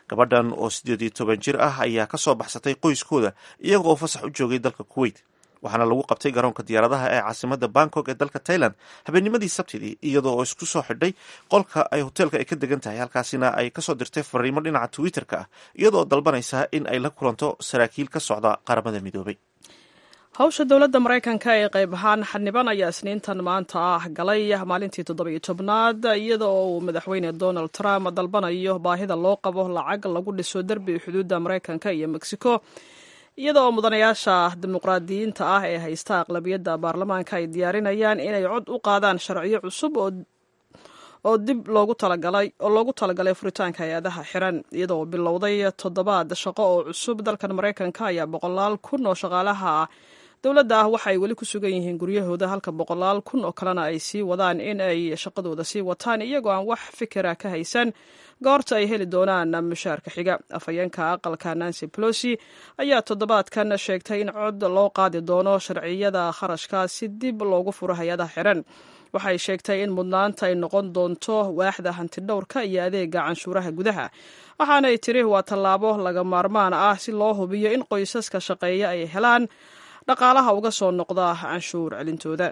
gabadhan oo siddeed iyo toban jir ah ayaa ka soo baxsatay qoyskooda iyaga oo fasax u joogay dalka kuwait waxaana lagu qabtay garoonka diyaaradaha ee caasimada bangkok ee dalka thailand habeennimadii sabtidii iyadoo oo isku soo xidhay qolka ay hoteelka ay ka degan tahay halkaasina ay kasoo dirtay fariimo dhinaca twitter-ka ah iyadoo dalbanaysa in ay la kulanto saraakiil ka socda qaramada midoobay hawsha dowladda maraykanka ee qayb ahaan xaniban ayaa isniintan maanta ah galay maalintii toddobiyo tobnaad iyada oo uu madaxweyne donald trump dalbanayo baahida loo qabo lacag lagu dhiso derbi xuduudda maraykanka iyo mexico iyada oo mudanayaasha dimuqraadiyiinta ah ee haysta aqlabiyadda baarlamaanka ay diyaarinayaan inay cod u qaadaan sharciyo cusub oo dib loogu talagalay oo loogu talagalay furitaanka hay-adaha xiran iyadoo bilowday toddobaad shaqo oo cusub dalkan maraykanka ayaa boqolaal kun oo shaqaalaha dowladda ah waxa ay weli ku sugan yihiin guryahooda halka boqolaal kun oo kalena ay sii wadaan in ay shaqadooda sii wataan iyagoo aan wax fikira ka haysan goorta ay heli doonaan mushaarka xiga afhayeenka aqalka nancy pelosi ayaa toddobaadkan sheegtay in cod loo qaadi doono sharciyada kharashka si dib loogu furo hay-adaha xiran waxay sheegtay in mudnaanta ay noqon doonto waaxda hantidhowrka iyo adeega canshuuraha gudaha waxaanay tiri waa tallaabo laga maarmaan ah si loo hubiyo in qoysaska shaqeeya ay helaan dhaqaalaha uga soo noqda canshuur celintooda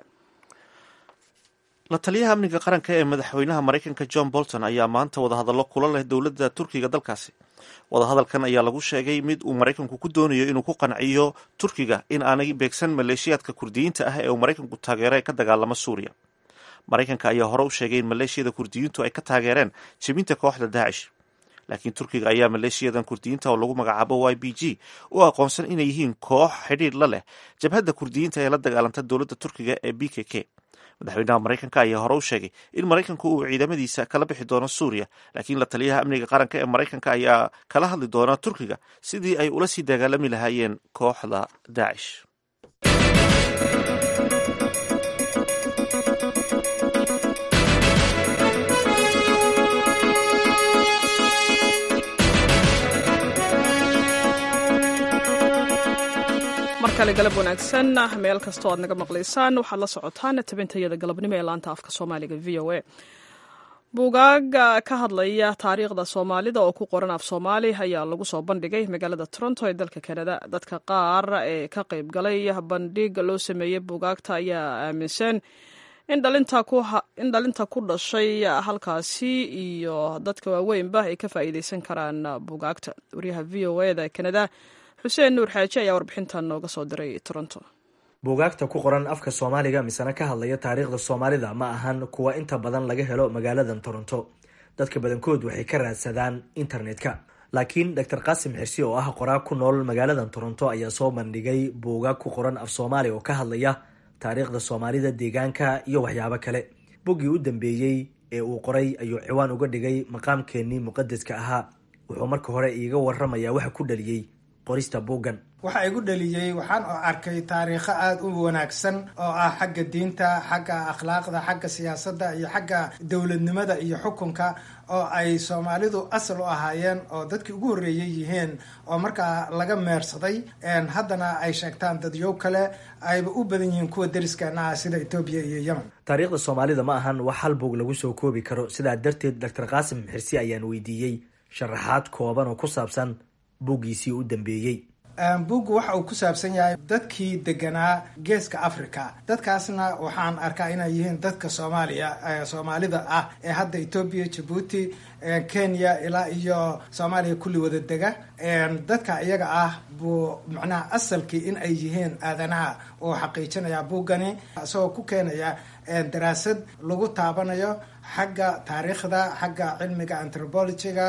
la taliyaha amniga qaranka ee madaxweynaha maraykanka john bolton ayaa maanta wadahadallo kula leh dowladda turkiga dalkaasi wadahadalkan ayaa lagu sheegay mid uu maraykanku ku doonayo inuu ku qanciyo turkiga in aanay beegsan maleeshiyaadka kurdiyiinta ah ee uu maraykanku taageero ee ka dagaalama suuriya maraykanka ayaa hore u sheegay in maleeshiyada kurdiyiintu ay ka taageereen jebinta kooxda daacish laakiin turkiga ayaa maleeshiyadan kurdiyiinta oo lagu magacaabo y b g u aqoonsan inay yihiin koox xidhiir la leh jabhadda kurdiyiinta ee la dagaalanta dowladda turkiga ee b k k madaxweynaha maraykanka ayaa hore u sheegay in maraykanku uu ciidamadiisa kala bixi doono suuriya laakiin la taliyaha amniga qaranka ee maraykanka ayaa kala hadli doona turkiga sidii ay ula sii dagaalami lahaayeen kooxda daacish markale galab wanaagsan meel kastoo aad naga maqlaysaan waxaad la socotaan tabintayada galabnimo ee laanta afka soomaaliga v o a buugaaga ka hadlaya taariikhda soomaalida oo ku qoran af soomaali ayaa lagu soo bandhigay magaalada toronto ee dalka kanada dadka qaar ee ka qayb galay bandhig loo sameeyey buugaagta ayaa aaminsan in dhalinta ku dhashay halkaasi iyo dadka waaweynba ay ka faa'iideysan karaan buugaagta wariyaha v o eda kanada xuseen nuur xaaji ayaa warbixintan nooga soo diray toronto buugaagta ku qoran afka soomaaliga misena ka hadlaya taariikhda soomaalida ma ahan kuwa inta badan laga helo magaaladan toronto dadka badankood waxay ka raadsadaan internetka laakiin doctor qaasim xirsi oo ah qoraa ku nool magaaladan toronto ayaa soo bandhigay buugaag ku qoran af soomaali oo ka hadlaya taariikhda soomaalida deegaanka iyo waxyaabo kale buggii u dambeeyey ee uu qoray ayuu ciwaan uga dhigay maqaamkeenii muqadaska ahaa wuxuu marka hore iiga waramayaa waxa ku dhaliyey qorista buuggan waxa igu dhaliyey waxaan arkay taariikho aada u wanaagsan oo ah xagga diinta xagga akhlaaqda xagga siyaasadda iyo xagga dowladnimada iyo xukunka oo ay soomaalidu asal u ahaayeen oo dadkii ugu horreeyey yihiin oo markaa laga meersaday haddana ay sheegtaan dadyow kale ayba u badan yihiin kuwa deriskeena ah sida etoobiya iyo yemen taariikhda soomaalida ma ahan wax hal buug lagu soo koobi karo sidaa darteed doctor qaasim xirsi ayaan weydiiyey sharaxaad kooban oo ku saabsan buuggiisii u dambeeyey buuggu waxa uu ku saabsan yahay dadkii deganaa geeska africa dadkaasna waxaan arkaa inay yihiin dadka soomaaliya soomaalida ah ee hadda etoobiya jabuuti kenya ilaa iyo soomaaliya kulli wada dega dadka iyaga ah buu macnaha asalkii in ay yihiin aadanaha oo xaqiijinaya buuggani isagoo ku keenaya daraasad lagu taabanayo xagga taariikhda xagga cilmiga anthropologyga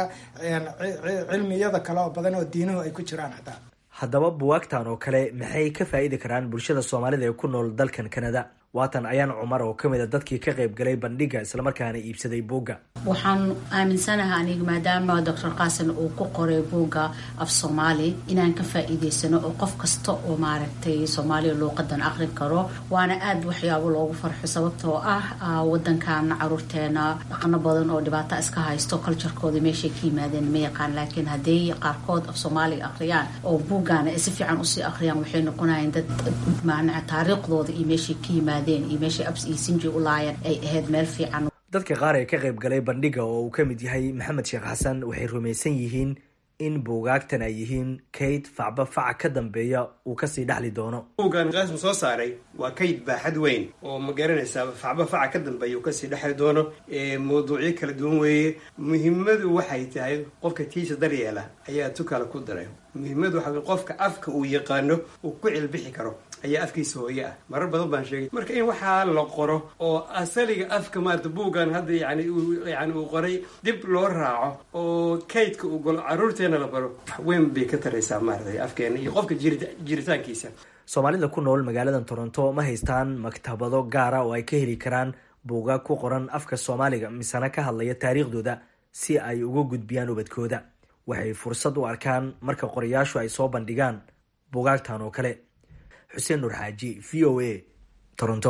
cilmiyada kale oo badan oo diinuhu ay ku jiraan hataa haddaba buwaagtan oo kale maxay ka faa'iidi karaan bulshada soomaalida ee ku nool dalkan kanada waatan ayaan cumar oo kamid a dadkii ka qayb galay bandhiga islamarkaana iibsaday buugga waxaan aaminsanahay aniga maadaama doctor qaasan uu ku qoray buugga af soomaali inaan ka faa'iideysano oo qof kasta oo maaragtay soomaaliya luuqadan aqrin karo waana aad waxyaabo loogu farxo sababtoo ah wadankan caruurteena dhaqano badan oo dhibaato iska haysto culturekooda meeshay ka yimaadeen ma yaqaan laakiin hadday qaarkood af soomaaliga aqriyaan oo buuggaana ay si fiican usii aqriyaan waxay noqonayaan dad macnaha taariikhdooda iyo meeshay ka yimaadeen iyo meeshay abs iyo sinji u laayeen ay ahayd meel fiican dadka qaar ee ka qayb galay bandhiga oo uu ka mid yahay maxamed sheekh xasan waxay rumaysan yihiin in buugaagtan ay yihiin kayd facba faca ka dambeeya uu kasii dhexli doono buuggan qaasmu soo saaray waa kayd baaxad weyn oo ma garanaysaa facba faca ka dambeeya uu kasii dhexli doono mawduucyo kala duwan weeye muhimmadu waxay tahay qofka tiisa daryeela ayaa tukala ku daray muhimmadu waxa qofka afka uu yaqaano uu ku cilbixi karo ayaa afkiisa hooye ah marar badan baan sheegay marka in waxaa la qoro oo asaliga afka maarata buuggan hadda yani yani uu qoray dib loo raaco oo kaydka uu golo caruurteena la baro wax weyn bay ka taraysaa maarata afkeena iyo qofka jiritaankiisa soomaalida ku nool magaalada toronto ma haystaan maktabado gaara oo ay ka heli karaan buugaag ku qoran afka soomaaliga misena ka hadlaya taariikhdooda si ay uga gudbiyaan ubadkooda waxay fursad u arkaan marka qorayaashu ay soo bandhigaan buugaagtan oo kale xuseen nuur xaaji v o a toronto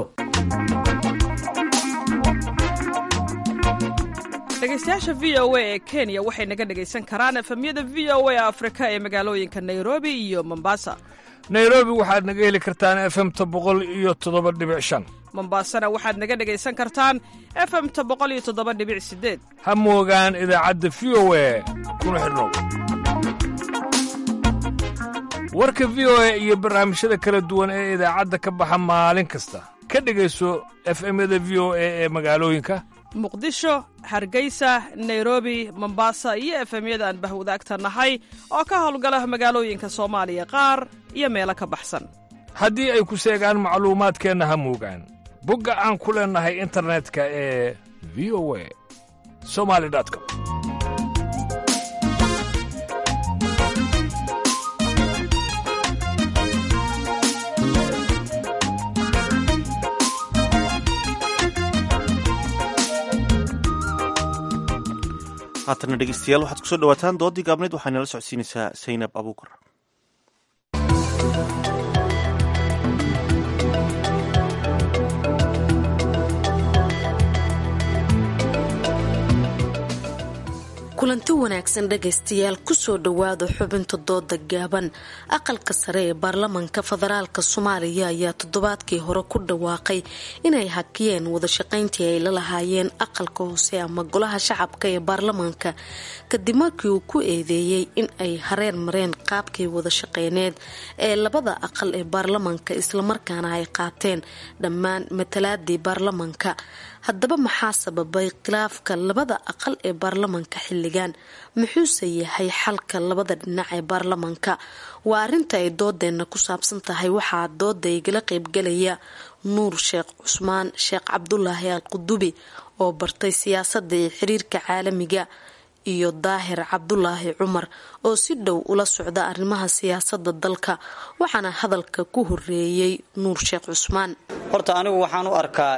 dhegeystayaasha v o a ee kenya waxay naga dhegaysan karaan efemyada v o a afrika ee magaalooyinka nairobi iyo mombasa nairobi waxaad naga heli kartaan efemta boqol iyo toddoba dhibic shan mombasana waxaad naga dhegaysan kartaan efemta boqol iyo toddoba dhibic sideed ha moogaan idaacadda v o a kuna xidhnow warka v o a iyo barnaamijyada kala duwan ee idaacadda ka baxa maalin kasta ka dhegayso efemyada v o a ee magaalooyinka muqdisho hargeysa nairobi mombasa iyo efemyada aan bahwadaagta nahay oo ka howlgala magaalooyinka soomaaliya qaar iyo meelo ka baxsan haddii ay ku seegaan macluumaadkeenna ha moogaan bogga aan ku leennahay internetka ee v o a somali com haatana dhegeystayaal waxaad kusoo dhawaataan doodii gaabneyd waxaa nala socodsiinaysaa saynab abuukar kulanti wanaagsan dhegaystayaal kusoo dhowaada xubinta dooda gaaban aqalka sare ee baarlamanka federaalk soomaaliya ayaa toddobaadkii hore ku dhawaaqay inay hakiyeen wadashaqayntii ay la lahaayeen aqalka hoose ama golaha shacabka ee baarlamanka kadib markii uu ku eedeeyey in ay hareen mareen qaabkii wadashaqeyneed ee labada aqal ee baarlamanka islamarkaana ay qaateen dhammaan matalaadii baarlamanka haddaba maxaa sababay khilaafka labada aqal ee baarlamanka xilligan muxuuse yahay xalka labada dhinac ee baarlamanka waa arinta ay doodeenna ku saabsan tahay waxaa dooda igala qeybgalaya nuur sheekh cusmaan sheekh cabdulaahi al qudubi oo bartay siyaasadda iyo xiriirka caalamiga iyo daahir cabdulaahi cumar oo si dhow ula socda arrimaha siyaasada dalka waxaana hadalka ku horeeyey nuur sheekh cusmaan horta anigu waxaan u arkaa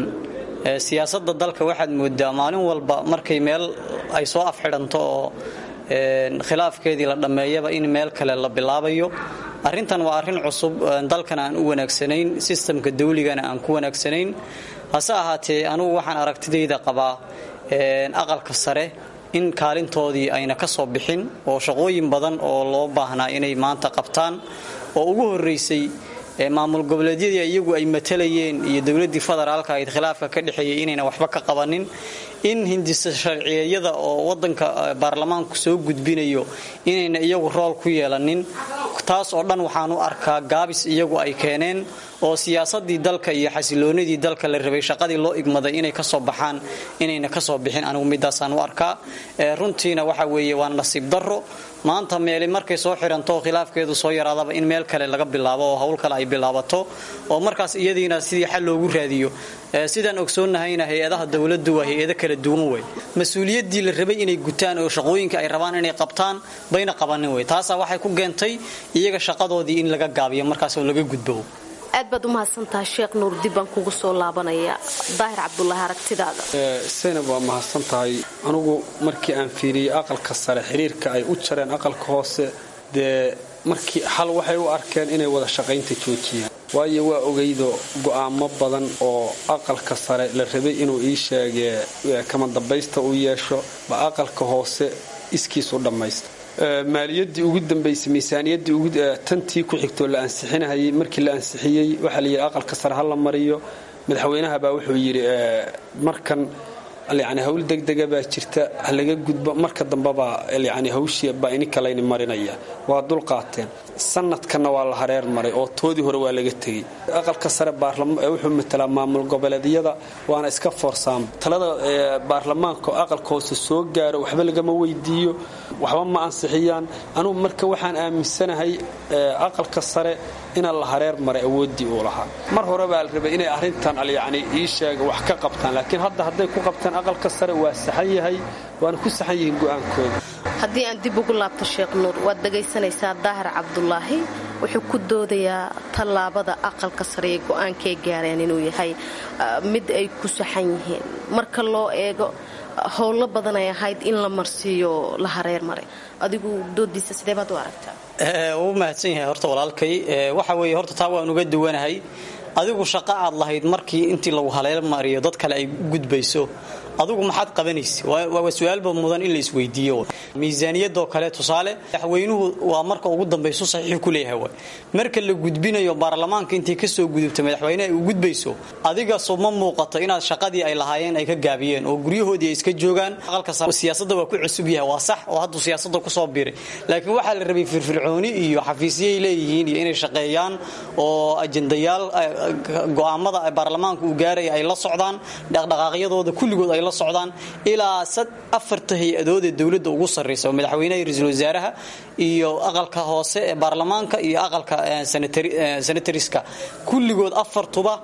siyaasada dalka waxaad moodaa maalin walba markay meel ay soo afxidhanto oo khilaafkeedii la dhammeeyaba in meel kale la bilaabayo arrintan waa arrin cusub dalkana aan u wanaagsanayn sistamka dawligana aan ku wanaagsanayn hase ahaatee anugu waxaan aragtidayda qabaa aqalka sare in kaalintoodii ayna ka soo bixin oo shaqooyin badan oo loo baahnaa inay maanta qabtaan oo ugu horeysay maamul goboleedyadii iyagu ay matalayeen iyo dowladii federaalka ayd khilaafka ka dhexeeyay inayna waxba ka qabanin in hindisa sharciyeyada oo wadanka baarlamaanku soo gudbinayo inayna iyagu rool ku yeelanin taas oo dhan waxaan u arkaa gaabis iyagu ay keeneen oo siyaasadii dalka iyo xasiloonidii dalka la rabay shaqadii loo igmaday inay kasoo baxaan inayna kasoo bixin anigu midaasaan u arkaa runtiina waxa weeye waa nasiib daro maanta meeli markay soo xiranto khilaafkeedu soo yaraadaba in meel kale laga bilaabo oo howl kale ay bilaabato oo markaas iyadiina sidii xal loogu raadiyo sidaan ogsoonnahayna hay-adaha dowladdu waa hay-ado kala duwan wey mas-uuliyaddii la rabay inay gutaan oo shaqooyinka ay rabaan inay qabtaan bayna qabanin wey taasaa waxay ku keentay iyaga shaqadoodii in laga gaabiyo markaas oo laga gudbo aad baad umahadsantahay sheekh nuur dib baan kugu soo laabanaya daahir cabdulaahi aragtidaada saynab waa mahadsan tahay anugu markii aan fiiriyey aqalka sare xiriirka ay u jareen aqalka hoose dee markii xal waxay u arkeen inay wada shaqaynta joojiyaan waayo waa ogeydo go'aamo badan oo aqalka sare la rabay inuu ii sheegee kama dambaysta u yeesho ba aqalka hoose iskiis u dhammaysta maaliyadii ugu dambaysay miisaaniyadii tantii ku xigtoo la ansixinahayay markii la ansixiyey waxaa layidhi aqalka sare ha la mariyo madaxweynahabaa wuxuu yidhi markan yani hawl degdega baa jirta halaga gudbo marka dambebaa yani hawshii baa ininka layni marinaya waa dulqaateen sanadkanna waa la hareer maray oo toodii hore waa laga tegey aqalka sare wuxuu matalaa maamul goboleedyada waana iska foorsaama talada baarlamaanka oo aqalka hoose soo gaaro waxba lagama weydiiyo waxba ma ansixiyaan anugu marka waxaan aaminsanahay aqalka sare inaan la hareer maray awooddii uu lahaa mar hore baa la rabay inay arrintan yani ii sheega wax ka qabtaan laakiin hadda hadday ku qabtaan aqalka sare waa saxan yahay waana ku saxan yihiin go'aankooda haddii aan dib ugu laabto sheekh nuur waad dhegaysanaysaa daahir cabdulaahi wuxuu ku doodayaa tallaabada aqalka sare ee go'aankay gaareen inuu yahay mid ay ku saxan yihiin marka loo eego howlo badan ay ahayd in la marsiiyo la hareer maray adigu doodiisa sidee baad u aragtaa wuu mahadsan yahay horta walaalkay waxa weeye horta taa waan uga duwanahay adigu shaqo aad lahayd markii intii lagu haleel mariyo dad kale ay gudbayso adugu maxaad qabanaysa waa su-aalba mudan in la isweydiiyo miisaaniyadoo kale tusaale madaxweynuhu waa marka ugu dambayso saxiix ku leeyahay way marka la gudbinayo baarlamaanka intay kasoo gudubta madaxweyne ay u gudbayso adiga soo ma muuqato inaad shaqadii ay lahaayeen ay ka gaabiyeen oo guryahoodii ay iska joogaan aqalka siyaasada waa ku cusub yahay waa sax oo hadduu siyaasada kusoo biray laakiin waxaa la rabay firfircooni iyo xafiisyay leeyihiin iyo inay shaqeeyaan oo ajendayaal go'aamada baarlamaanka uu gaaraya ay la socdaan dhaqdhaqaaqyadooda kulligood ay la socdaan ilaa afarta hay-adood ee dowladda ugu sarraysa oo madaxweynaha iyo ra-iisul wasaaraha iyo aqalka hoose ee baarlamaanka iyo aqalka senatariska kulligood afartuba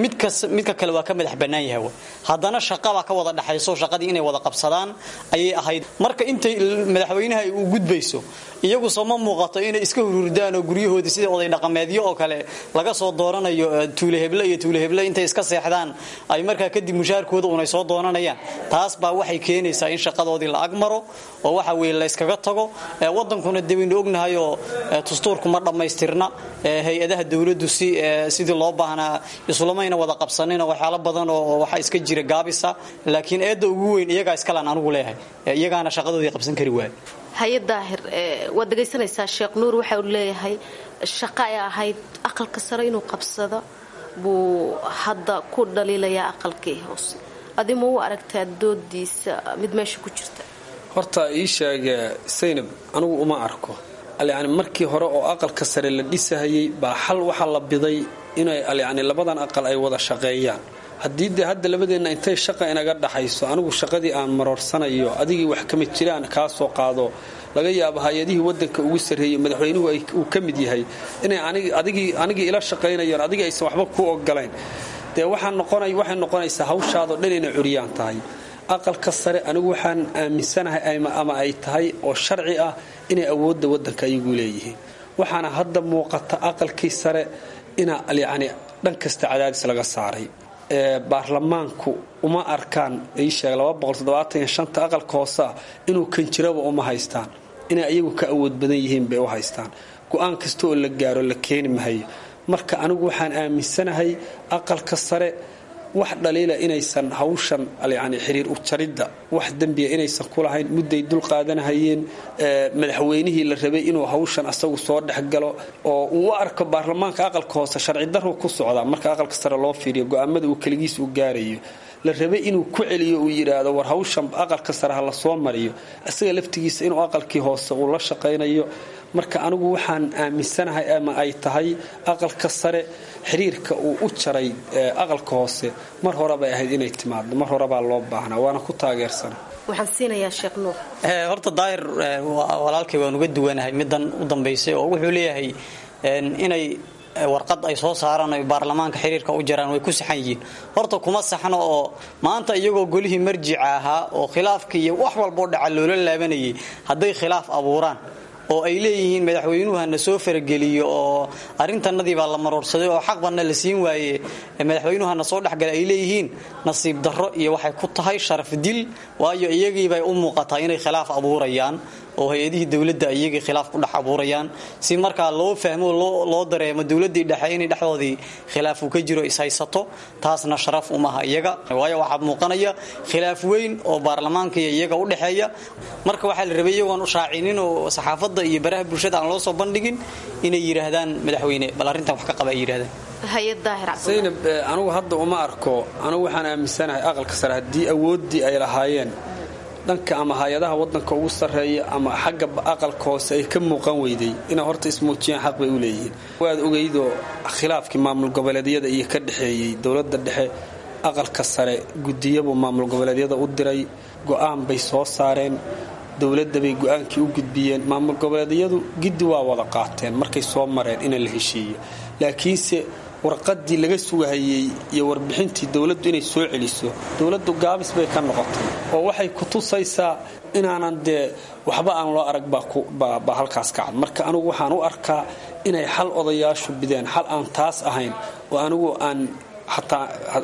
midka kale waa ka madax bannaan yahay haddana shaqabaa ka wada dhexayso shaqadii inay wada qabsadaan ayay ahayd marka intay madaxweynaha ay u gudbayso iyagu soo ma muuqato inay iska hururdaan oo guryahoodii sidii oday dhaqameedyo oo kale laga soo dooranayo tuuleheble iyo tuuleheble intay iska seexdaan ay markaa kadib mushaarkooda unay soo doonanayaan taas baa waxay keenaysaa in shaqadoodii la agmaro oo waxa weye la yskaga tago wadankuna de waynu ognahayoo dastuurku ma dhammaystirna hay-adaha dowladdu si sidii loo baahnaa isulamayna wada qabsanin oo waxyaalo badan oo waxa iska jira gaabisa laakiin eedda ugu weyn iyagaa iskalaan anugu leeyahay iyagaana shaqadoodii qabsan kari waaya haye daahir waad dhegaysanaysaa sheekh nuur waxa uu leeyahay shaqo ay ahayd aqalka sare inuu qabsado buu hadda ku dhaliilayaa aqalkii hoose adi ma u aragtaa doodiisa mid meesha ku jirta horta ii sheega saynab anigu uma arko yani markii hore oo aqalka sare la dhisahayay baa xal waxaa la biday inay yani labadan aqal ay wada shaqeeyaan haddii dee hadda labadeenna intay shaqa inaga dhaxayso anigu shaqadii aan maroorsanayo adigii wax kama jiraan kaa soo qaado laga yaabo hay-adihii wadanka ugu sarreeyey madaxweynuhu uu ka mid yahay inay anigii ila shaqaynayaan adigii aysan waxba ku ogolayn dee waxay noqonaysaa hawshaadoo dhan inay curyaan tahay aqalka sare anigu waxaan aaminsanahay ama ay tahay oo sharci ah inay awoodda wadanka ayagu leeyihiin waxaana hadda muuqata aqalkii sare inaa yani dhan kasta cadaadis laga saaray baarlamaanku uma arkaan iisheeg aqalka hooseah inuu kanjiraba uma haystaan inay ayagu ka awood badan yihiin bay u haystaan go-aan kasta oo la gaaro la keeni mahayo marka anigu waxaan aaminsanahay aqalka sare wax dhaliila inaysan hawshan yani xiriir ujaridda wax dembiya inaysan ku lahayn mudday dul qaadanahayeen madaxweynihii la rabay inuu hawshan asagu soo dhexgalo oo uu u arko baarlamaanka aqalka hoose sharci darru ku socdaa marka aqalka sare loo fiiriyo go-aamada uu keligiis u gaarayo la rabay inuu ku celiyo uu yidhaahdo war hawshan aqalka sare ha la soo mariyo isaga laftigiisa inuu aqalkii hoose uu la shaqaynayo marka anigu waxaan aaminsanahay ama ay tahay aqalka sare xiriirka uu u jaray aqalka hoose mar horebay ahayd inay timaado mar horebaa loo baahnaa waana ku taageersana waxaan siinayaa sheekh nuur horta daahir walaalkay waan uga duwanahay middan u dambaysay oo wuxuu leeyahay inay warqad ay soo saaraan ay baarlamaanka xiriirka u jaraan way ku saxan yihiin horta kuma saxno oo maanta iyagoo golihii marjica ahaa oo khilaafkii iyo wax walboo dhaca loola laabanayay hadday khilaaf abuuraan oo ay leeyihiin madaxweynuhu hana soo farageliyo oo arrintanadii baa la maroorsaday oo xaqbanna la siin waaye madaxweynuhu hana soo dhexgala ay leeyihiin nasiib darro iyo waxay ku tahay sharaf dil waayo iyagiibay u muuqataa inay khilaaf abuurayaan oo hay-adihii dowladda iyagii khilaaf ku dhex abuurayaan si markaa loo fahmo loo dareemo dowladdii dhexe inay dhexdoodii khilaaf uu ka jiro ishaysato taasna sharaf umaha iyaga waayo waxaa muuqanaya khilaaf weyn oo baarlamaanka iyo iyaga u dhexeeya marka waxaa la rabay iyagoon shaacinin oo saxaafadda iyo baraha bulshada aan loo soo bandhigin inay yidhaahdaan madaxweyne bal arrintan wax ka qaba ay yidhahdaan zaynab anugu hadda uma arko anugu waxaan aaminsanahay aqalka sare haddii awooddii ay lahaayeen dhanka ama hay-adaha wadanka ugu sarreeya ama xagga aqalka hoose ay ka muuqan weyday inay horta ismuujiyaan xaq bay u leeyihiin waad ogeydoo khilaafkii maamul goboleedyada iyo ka dhexeeyey dowladda dhexe aqalka sare gudiyabuu maamul goboleedyada u diray go'aan bay soo saareen dowladda bay go-aankii u gudbiyeen maamul goboleedyadu giddi waa wada qaateen markay soo mareen in la heshiiyo laakiinse warqadii laga sugahayey iyo warbixintii dowladdu inay soo celiso dowladdu gaabis bay ka noqotay oo waxay ku tusaysaa inaanan dee waxba aan loo arag baa halkaas ka cad marka anigu waxaan u arkaa inay xal odayaashu bideen xal aan taas ahayn oo anigu aan xataa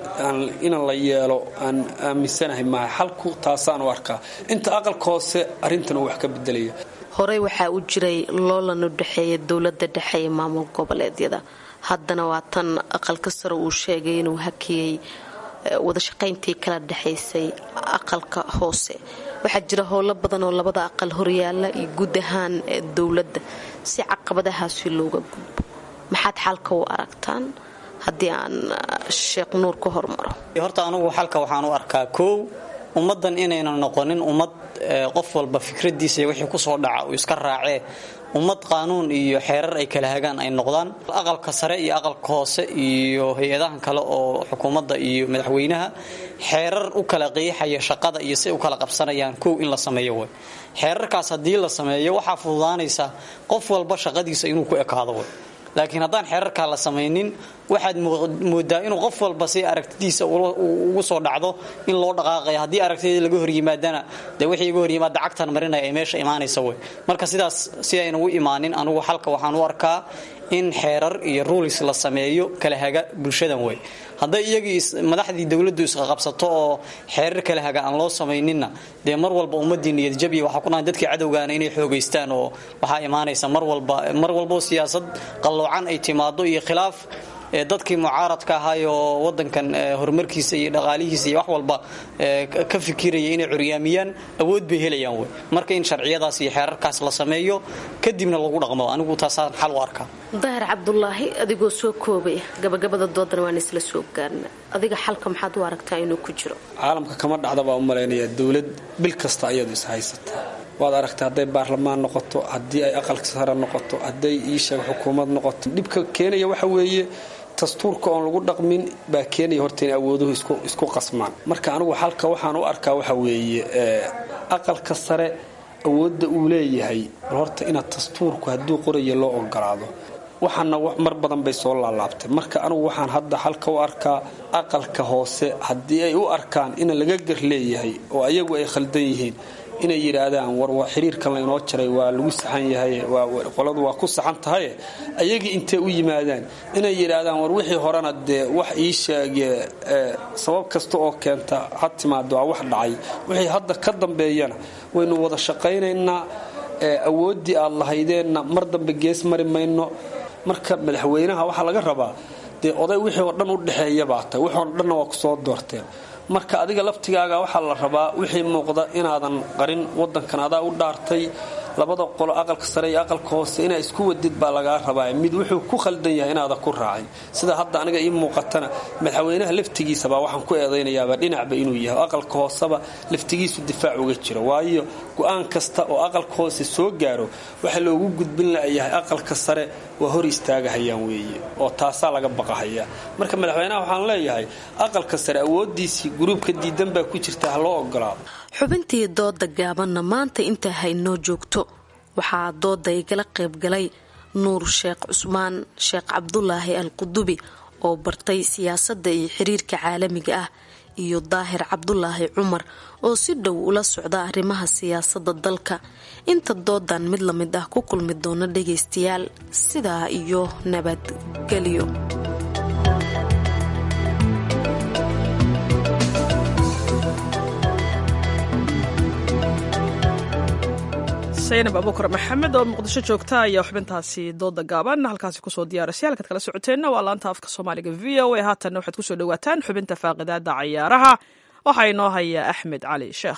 inan la yeelo aan aaminsanahay maaha xalku taasaan u arkaa inta aqalka hoose arrintan uu wax ka bedelaya horey waxaa u jiray loolan u dhexeeya dowladda dhexe ee maamul goboleedyada haddana waa tan aqalka sare uu sheegay inuu hakiyey wadashaqayntii kala dhexaysay aqalka hoose waxaa jira howlo badan oo labada aqal horyaala iyo guud ahaan dowladda si caqabadahaasi looga gudbo maxaad xalka u aragtaan haddii aan sheekh nuur ka hormaro horta anugu xalka waxaan u arkaa koow ummaddan inaynan noqonin ummad qof walba fikradiisa iyo wixii kusoo dhaca uu iska raacee ummad qaanuun iyo xeerar ay kala hagaan ay noqdaan aqalka sare iyo aqalka hoose iyo hay-adahan kale oo xukuumadda iyo madaxweynaha xeerar u kala qiixaya shaqada iyo si u kala qabsanayaan kow in la sameeyo way xeerarkaas haddii la sameeyo waxaa fududaanaysa qof walba shaqadiisa inuu ku ekaado way laakiin haddaan xeerarkaa la samaynin waxaad moodaa inuu qof walba si aragtidiisa ugu soo dhacdo in loo dhaqaaqaya haddii aragtida laga horyimaadana dee wixii iga horyimaada cagtan marinaya ay meesha imaanaysa wey marka sidaas si ayna u imaanin anugu xalka waxaan u arkaa in xeerar iyo ruulis la sameeyo kala haga bulshadan wey hadday iyagii madaxdii dowladdu isqaqabsato oo xeerar kala haga aan loo samayninna dee mar walba ummadii niyadjabiya waxaa ku dhahay dadkii cadowgaana inay xoogaystaan oo waxaa imaanaysa mar walba mar walboo siyaasad qalloocan ay timaado iyo khilaaf dadkii mucaaradka ahaayoo wadankan horumarkiisa iyo dhaqaalihiisa iyo wax walba ka fikiraya inay curyaamiyaan awood bay helayaan wey marka in sharciyadaas iyo xeerarkaas la sameeyo kadibna lagu dhaqmo anigu taasaan xal u arkaa daahir cabdulaahi adigoo soo koobaya gabagabada doodana waan isla soo gaarna adiga xalka maxaad u aragtaa inuu ku jiro caalamka kama dhacda baa u malaynaya dowlad bil kasta ayadu is haysata waad aragtay hadday baarlamaan noqoto haddii ay aqalka sare noqoto hadday iisheeg xukuumad noqoto dhibka keenaya waxa weeye dastuurka oon lagu dhaqmin baa keenaya horta in awooduhu isku qasmaan marka anigu xalka waxaan u arkaa waxa weeye aqalka sare awoodda uu leeyahay bal horta inaad dastuurku hadduu qoraya loo ogolaado waxaana mar badan bay soo laalaabtay marka anigu waxaan hadda xalka u arkaa aqalka hoose haddii ay u arkaan in laga gar leeyahay oo ayagu ay khaldan yihiin inay yidhaahdaan war xiriirkan laynoo jaray waa lagu saxan yahay qoladu waa ku saxan tahaye ayagii intay u yimaadaan inay yidhaahdaan war wixii horena dee wax ii sheege sabab kasta oo keenta ha timaado waa wax dhacay wixii hadda ka dambeeyana waynu wada shaqaynaynaa awooddii aad lahaydeenna mar dambe gees mari mayno marka madaxweynaha waxaa laga rabaa dee oday wixii oo dhan u dhexeeya baa tahay wixii oo dhanna waa ku soo doorteen marka adiga laftigaaga waxaa la rabaa wixii muuqda inaadan qarin wadankan adaa u dhaartay labada qolo aqalka sare iyo aqalka hoose inaa isku wadid baa lagaa rabaa mid wuxuu ku khaldan yahay inaadan ku raacin sida hadda aniga ii muuqatana madaxweynaha laftigiisaba waxaan ku eedaynayaaba dhinacba inuu yahay aqalka hooseba laftigiisu difaac uga jiro waayo go-aan kasta oo aqalka hoose soo gaaro waxa loogu gudbin layahay aqalka sare waa hor istaagahayaan weeye oo taasaa laga baqahaya marka madaxweynaha waxaan leeyahay aqalka sare awoodiisii guruubka diidan baa ku jirta ha loo ogolaado xubintii dooda gaabanna maanta intaa haynoo joogto waxaa dooda igala qaybgalay nuur sheekh cusmaan sheekh cabdulaahi al qudubi oo bartay siyaasadda iyo xiriirka caalamiga ah iyo daahir cabdulaahi cumar oo si dhow ula socda arrimaha siyaasadda dalka inta doodan mid la mid ah ku kulmi doona dhagaystayaal sidaa iyo nabadgelyo saynab abuukar maxamed oo muqdisho joogta ayaa xubintaasi dooda gaaban halkaasi kusoo diyaarisay halkaad kala socoteenna waa laanta afka soomaaliga v o a haatanna waxaad kusoo dhawaataan xubinta faaqidaada cayaaraha waxaa inoo haya axmed cali sheekh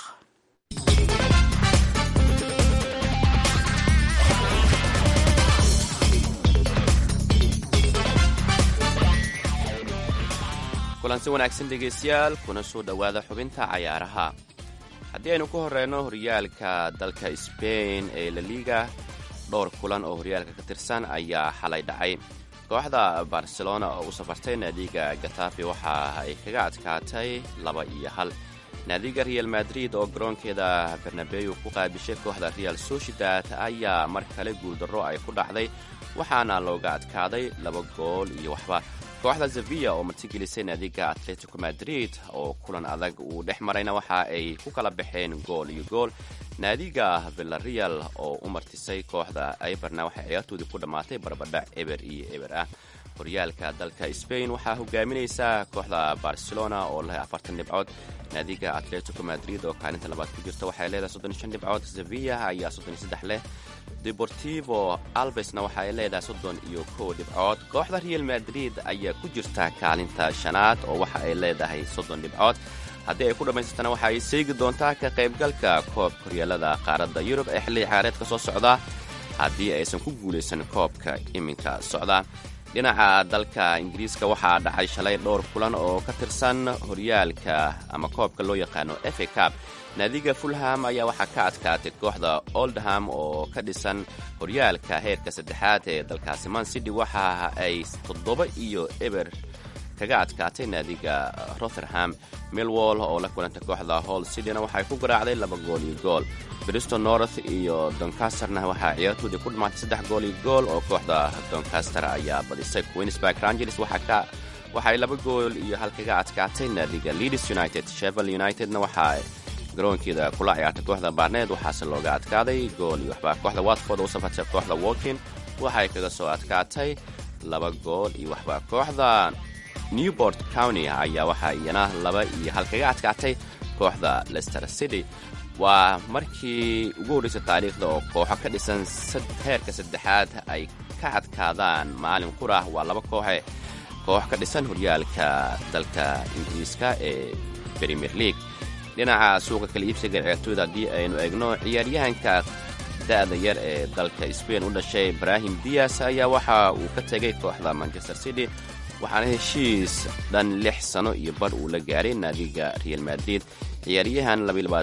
kulansi wanaagsan dhegaystayaal kuna soo dhowaada xubinta cayaaraha haddii aynu ku horreyno horyaalka dalka sbain ee laliga dhowr kulan oo horyaalka ka tirsan ayaa xalay dhacay kooxda barcelona oo u safartay naadiga gatafi waxa ay kaga adkaatay laba iyo hal naadiga real madrid oo garoonkeeda bernabeu ku qaabishay kooxda real sociedad ayaa mar kale guuldarro ay ku dhacday waxaana looga adkaaday laba gool iyo waxba kooxda sevilla oo martigelisay naadiga atletico madrid oo kulan adag uu dhex marayna waxa ay ku kala baxeen gool iyo gool naadiga villareal oo u martisay kooxda iberna waxay ciyaartoodii ku dhammaatay barbadhac eber iyo eber ah horyaalka dalka sbain waxaa hogaaminaysa kooxda barcelona oo leh afartan dhibcood naadiga atletico madrid oo kaalinta labaad ku jirta waxay leedahay soddon iyo shan dhibcood sevilla ayaa soddon iyo saddex leh deportivo albesna waxa ay leedahay soddon iyo kow dhibcood kooxda real madrid ayaa ku jirta kaalinta shanaad oo waxa ay leedahay soddon dhibcood haddii ay ku dhammaysatana waxa ay seegi doontaa ka qaybgalka koobka horyaalada qaaradda yurub ee xilli ciyaareedka soo socda haddii aysan ku guulaysan koobka iminka socda dhinaca dalka ingiriiska waxaa dhacay shalay dhowr kulan oo ka tirsan horyaalka ama koobka loo yaqaano efa cab naadiga fulham ayaa waxaa ka adkaatay kooxda oldham oo ka dhisan horyaalka heerka saddexaad ee dalkaasi man city waxa ay toddoba iyo eber kaga adkaatay naadiga rotherham milwall oo la kulantay kooxda hall cityna waxay ku garaacday laba gool iyo gool bristol north iyo doncasterna waxaa ciyaartoodii ku dhammaatay saddex gool iyo gool oo kooxda doncaster ayaa badisay queensburg rangers waxay laba gool iyo hal kaga adkaatay naadiga leeds united shevel unitedna waxaa garoonkeeda kula ciyaartay kooxda barneed waxaase looga adkaaday gool iyo waxba kooxda watford oo u safartay kooxda walkin waxay kaga soo adkaatay laba gool iyo waxba kooxda newport county ayaa waxaa iyana laba iyo hal kaga adkaatay kooxda lester city waa markii ugu horraysay taariikhda oo kooxo ka dhisan heerka saddexaad ay ka adkaadaan maalin qurah waa laba kooxe koox ka dhisan horyaalka dalka ingiriiska ee premier league dhinaca suuqa kala iibsiga ciyaartooyda haddii aynu eegno ciyaaryahanka da'da yar ee dalka sbain u dhashay ibrahim dias ayaa waxa uu ka tegay kooxda manchester city waxaana heshiis dhan lix sano iyo bar uu la gaaray naadiga real madrid ciyaaryahan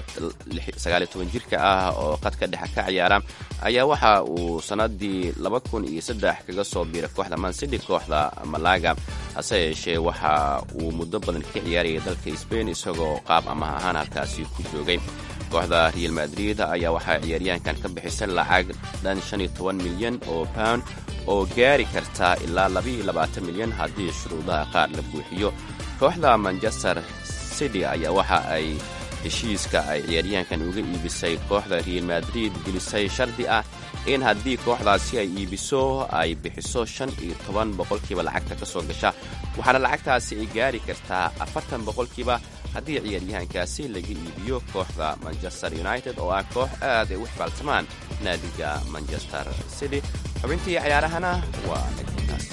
jirka ah oo qadka dhexe ka ciyaara ayaa waxa uu sannadii kaga soo biiray kooxda mancity kooxda malaga hase yeeshee waxa uu muddo badan ka ciyaarayay dalka sbain isagoo qaab amaha ahaan halkaasi ku joogay kooxda real madrid ayaa waxaa ciyaaryahankan ka bixisay lacag dhan milyan oo pound oo gaari karta ilaa milyan haddii shuruudaha qaar la buuxiyo kooxda manchester city ayaa waxa ay heshiiska ay ciyaaryahankan uga iibisay kooxda real madrid gelisay shardi ah in haddii kooxdaasi ay iibiso ay bixiso shan iyo toban boqolkiiba lacagta ka soo gasha waxaana lacagtaasi ay gaari kartaa afartan boqolkiiba haddii ciyaaryahankaasi laga iibiyo kooxda manchester united oo ah koox aad ay u xibaaltamaan naadiga manchester city xubintii ciyaarahana waa nagtaas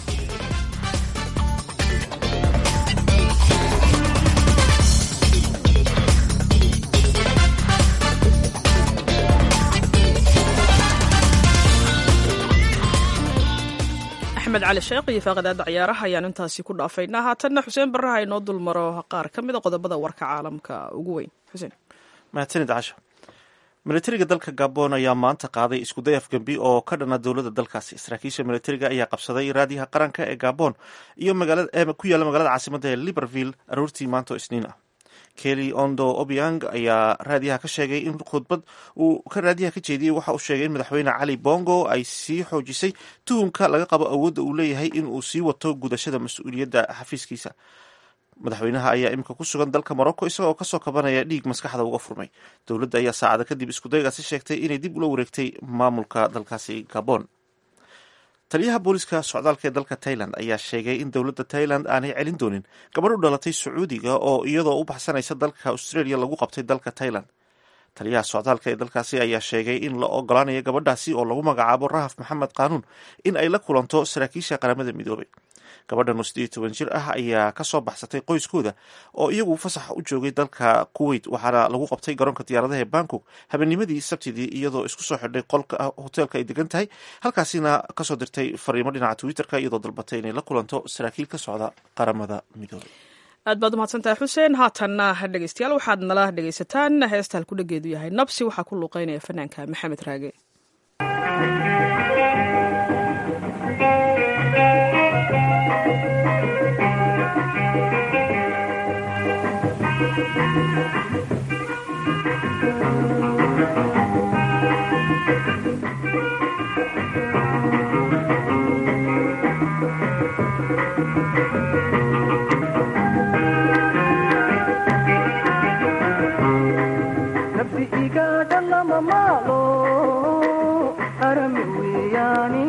axmed cali sheekh iyo faaqadaada ciyaaraha ayaan intaasi ku dhaafaynaa haatanna xuseen barraha inoo dulmaro qaar ka mida qodobada warka caalamka ugu weyn xuseen mahadsanid casha militariga dalka gabon ayaa maanta qaaday iskuday afgembi oo ka dhana dowladda dalkaasi saraakiisha militariga ayaa qabsaday raadiyaha qaranka ee gabon iyo ku yaalla magaalada caasimada ee libreville aroortii maanta oo isniin ah kelly ondo obiang ayaa raadiyaha ka sheegay in khudbad uu ka raadiyaha ka jeediyey waxa uu sheegay in madaxweyne cali bongo ay sii xoojisay tuhumka laga qabo awoodda uu leeyahay in uu sii wato gudashada mas-uuliyadda xafiiskiisa madaxweynaha ayaa iminka ku sugan dalka morocco isagoo kasoo kabanaya dhiig maskaxda uga furmay dowladda ayaa saacada kadib iskudaygaasi sheegtay inay dib ula wareegtay maamulka dalkaasi gabon taliyaha booliska socdaalka ee dalka tailand ayaa sheegay in dowladda tailand aanay celin doonin gabadh u dhalatay sacuudiga oo iyadoo u baxsanaysa dalka australia lagu qabtay dalka tailand taliyaha socdaalka ee dalkaasi ayaa sheegay in la ogolaanayo gabadhaasi oo lagu magacaabo rahaf maxamed qaanuun in ay la kulanto saraakiisha qaramada midoobay gabadhan oo siddeed iyo toban jir ah ayaa kasoo baxsatay qoyskooda oo iyagu fasax u joogay dalka kuwait waxaana lagu qabtay garoonka diyaaradaha ee bangkok habeenimadii sabtidii iyadoo isku soo xidhay qolka hoteelka ay degan tahay halkaasina kasoo dirtay fariimo dhinaca twitterka iyadoo dalbatay inay la kulanto saraakiil ka socda qaramada midoobay aad baad umahadsantahay xuseen haatanna dhegeystayaal waxaad nala dhegeysataan heesta halkudhageedu yahay nabsi waxaa ku luuqeynaya fanaanka maxamed raage nafsi igaadha lama maalo arami weeyaani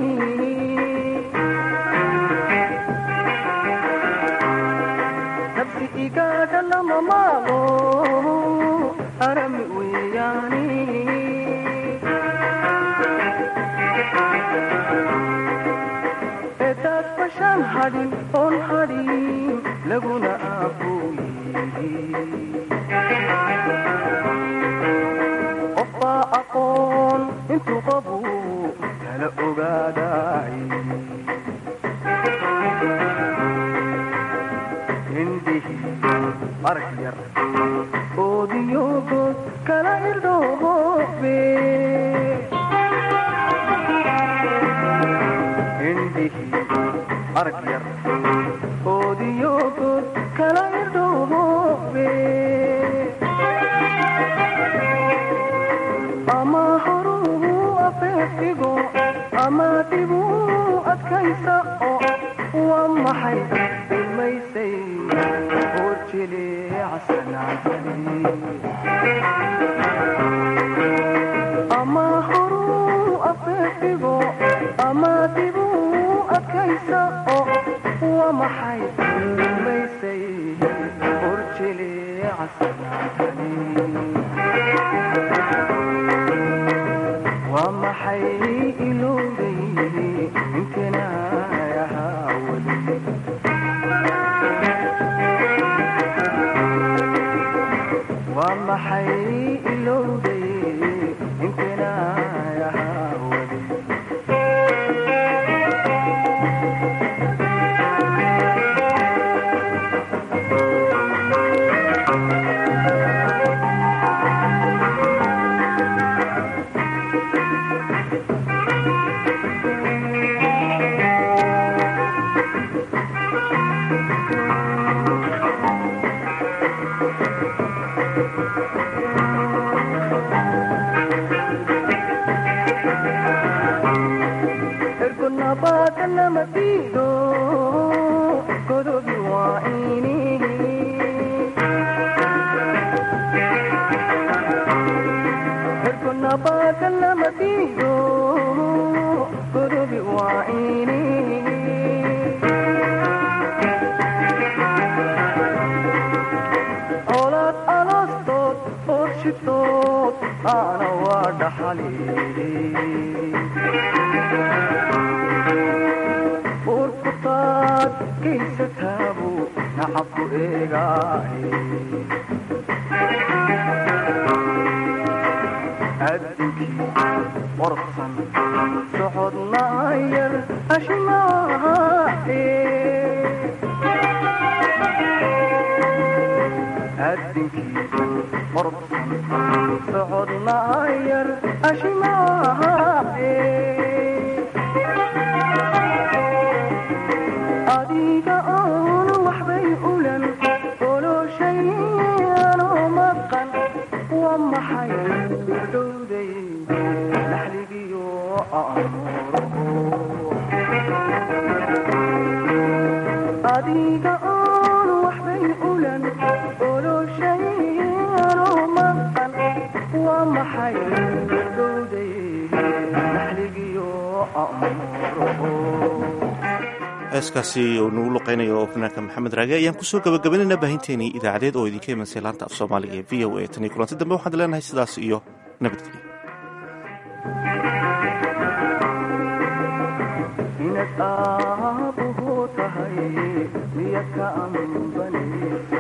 nafsi igaadha lama maalo arami weeyaani edaad bashaan hadhin oon hadhin laguna aabuuyi qofbaa aqoon intuu qabu kala ogaaday indhihi arag yar oodiyogood kala irdhoobe indhihi arag yar oodiyogood kala irdhoobe ama horuu afeeftigo ama dibuu adkaysa oo waa maxay ilmaysay oo jileecsanaatani ama horuu afeeftigo ama dibuu adkaysa oo waa maxay ilmaysay oo jileecsanaatani waa maxay ilowday intana ahaa weli waa maxay ilowday intana ahaa weli ergonabaada lama diido godobi waa ini ergonabaada lama diido godobi waa ini olaad aloostood orshitood aana waa dhaxali urkutaad gaysataabu nacabku eegaahe addinkii qorsan socodna yar ashmaahe addinkii qorsan socodna yar ashmaahe adiga oon waxbay ulan oloshayanoo maqan waa maxay dhowday naxligiyo adiga oon waxbay ulan oloshayanoo maqan waa maxay dhowday naxligiyo heeskaasi uu nagu luqeynayo fanaanka maxamed raage ayaan kusoo gabagabaynaynaa baahinteenii idaacadeed oo idinka imansay laanta af soomaaliga ee v o a tan iyo kulanti dambe waxaan leenahay sidaas iyo nabadgelyo inaad aabuhu tahay miya ka ambanaysa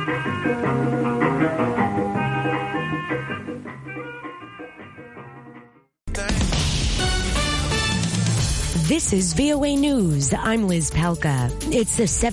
This is VOA News. I'm Liz Palka. It's the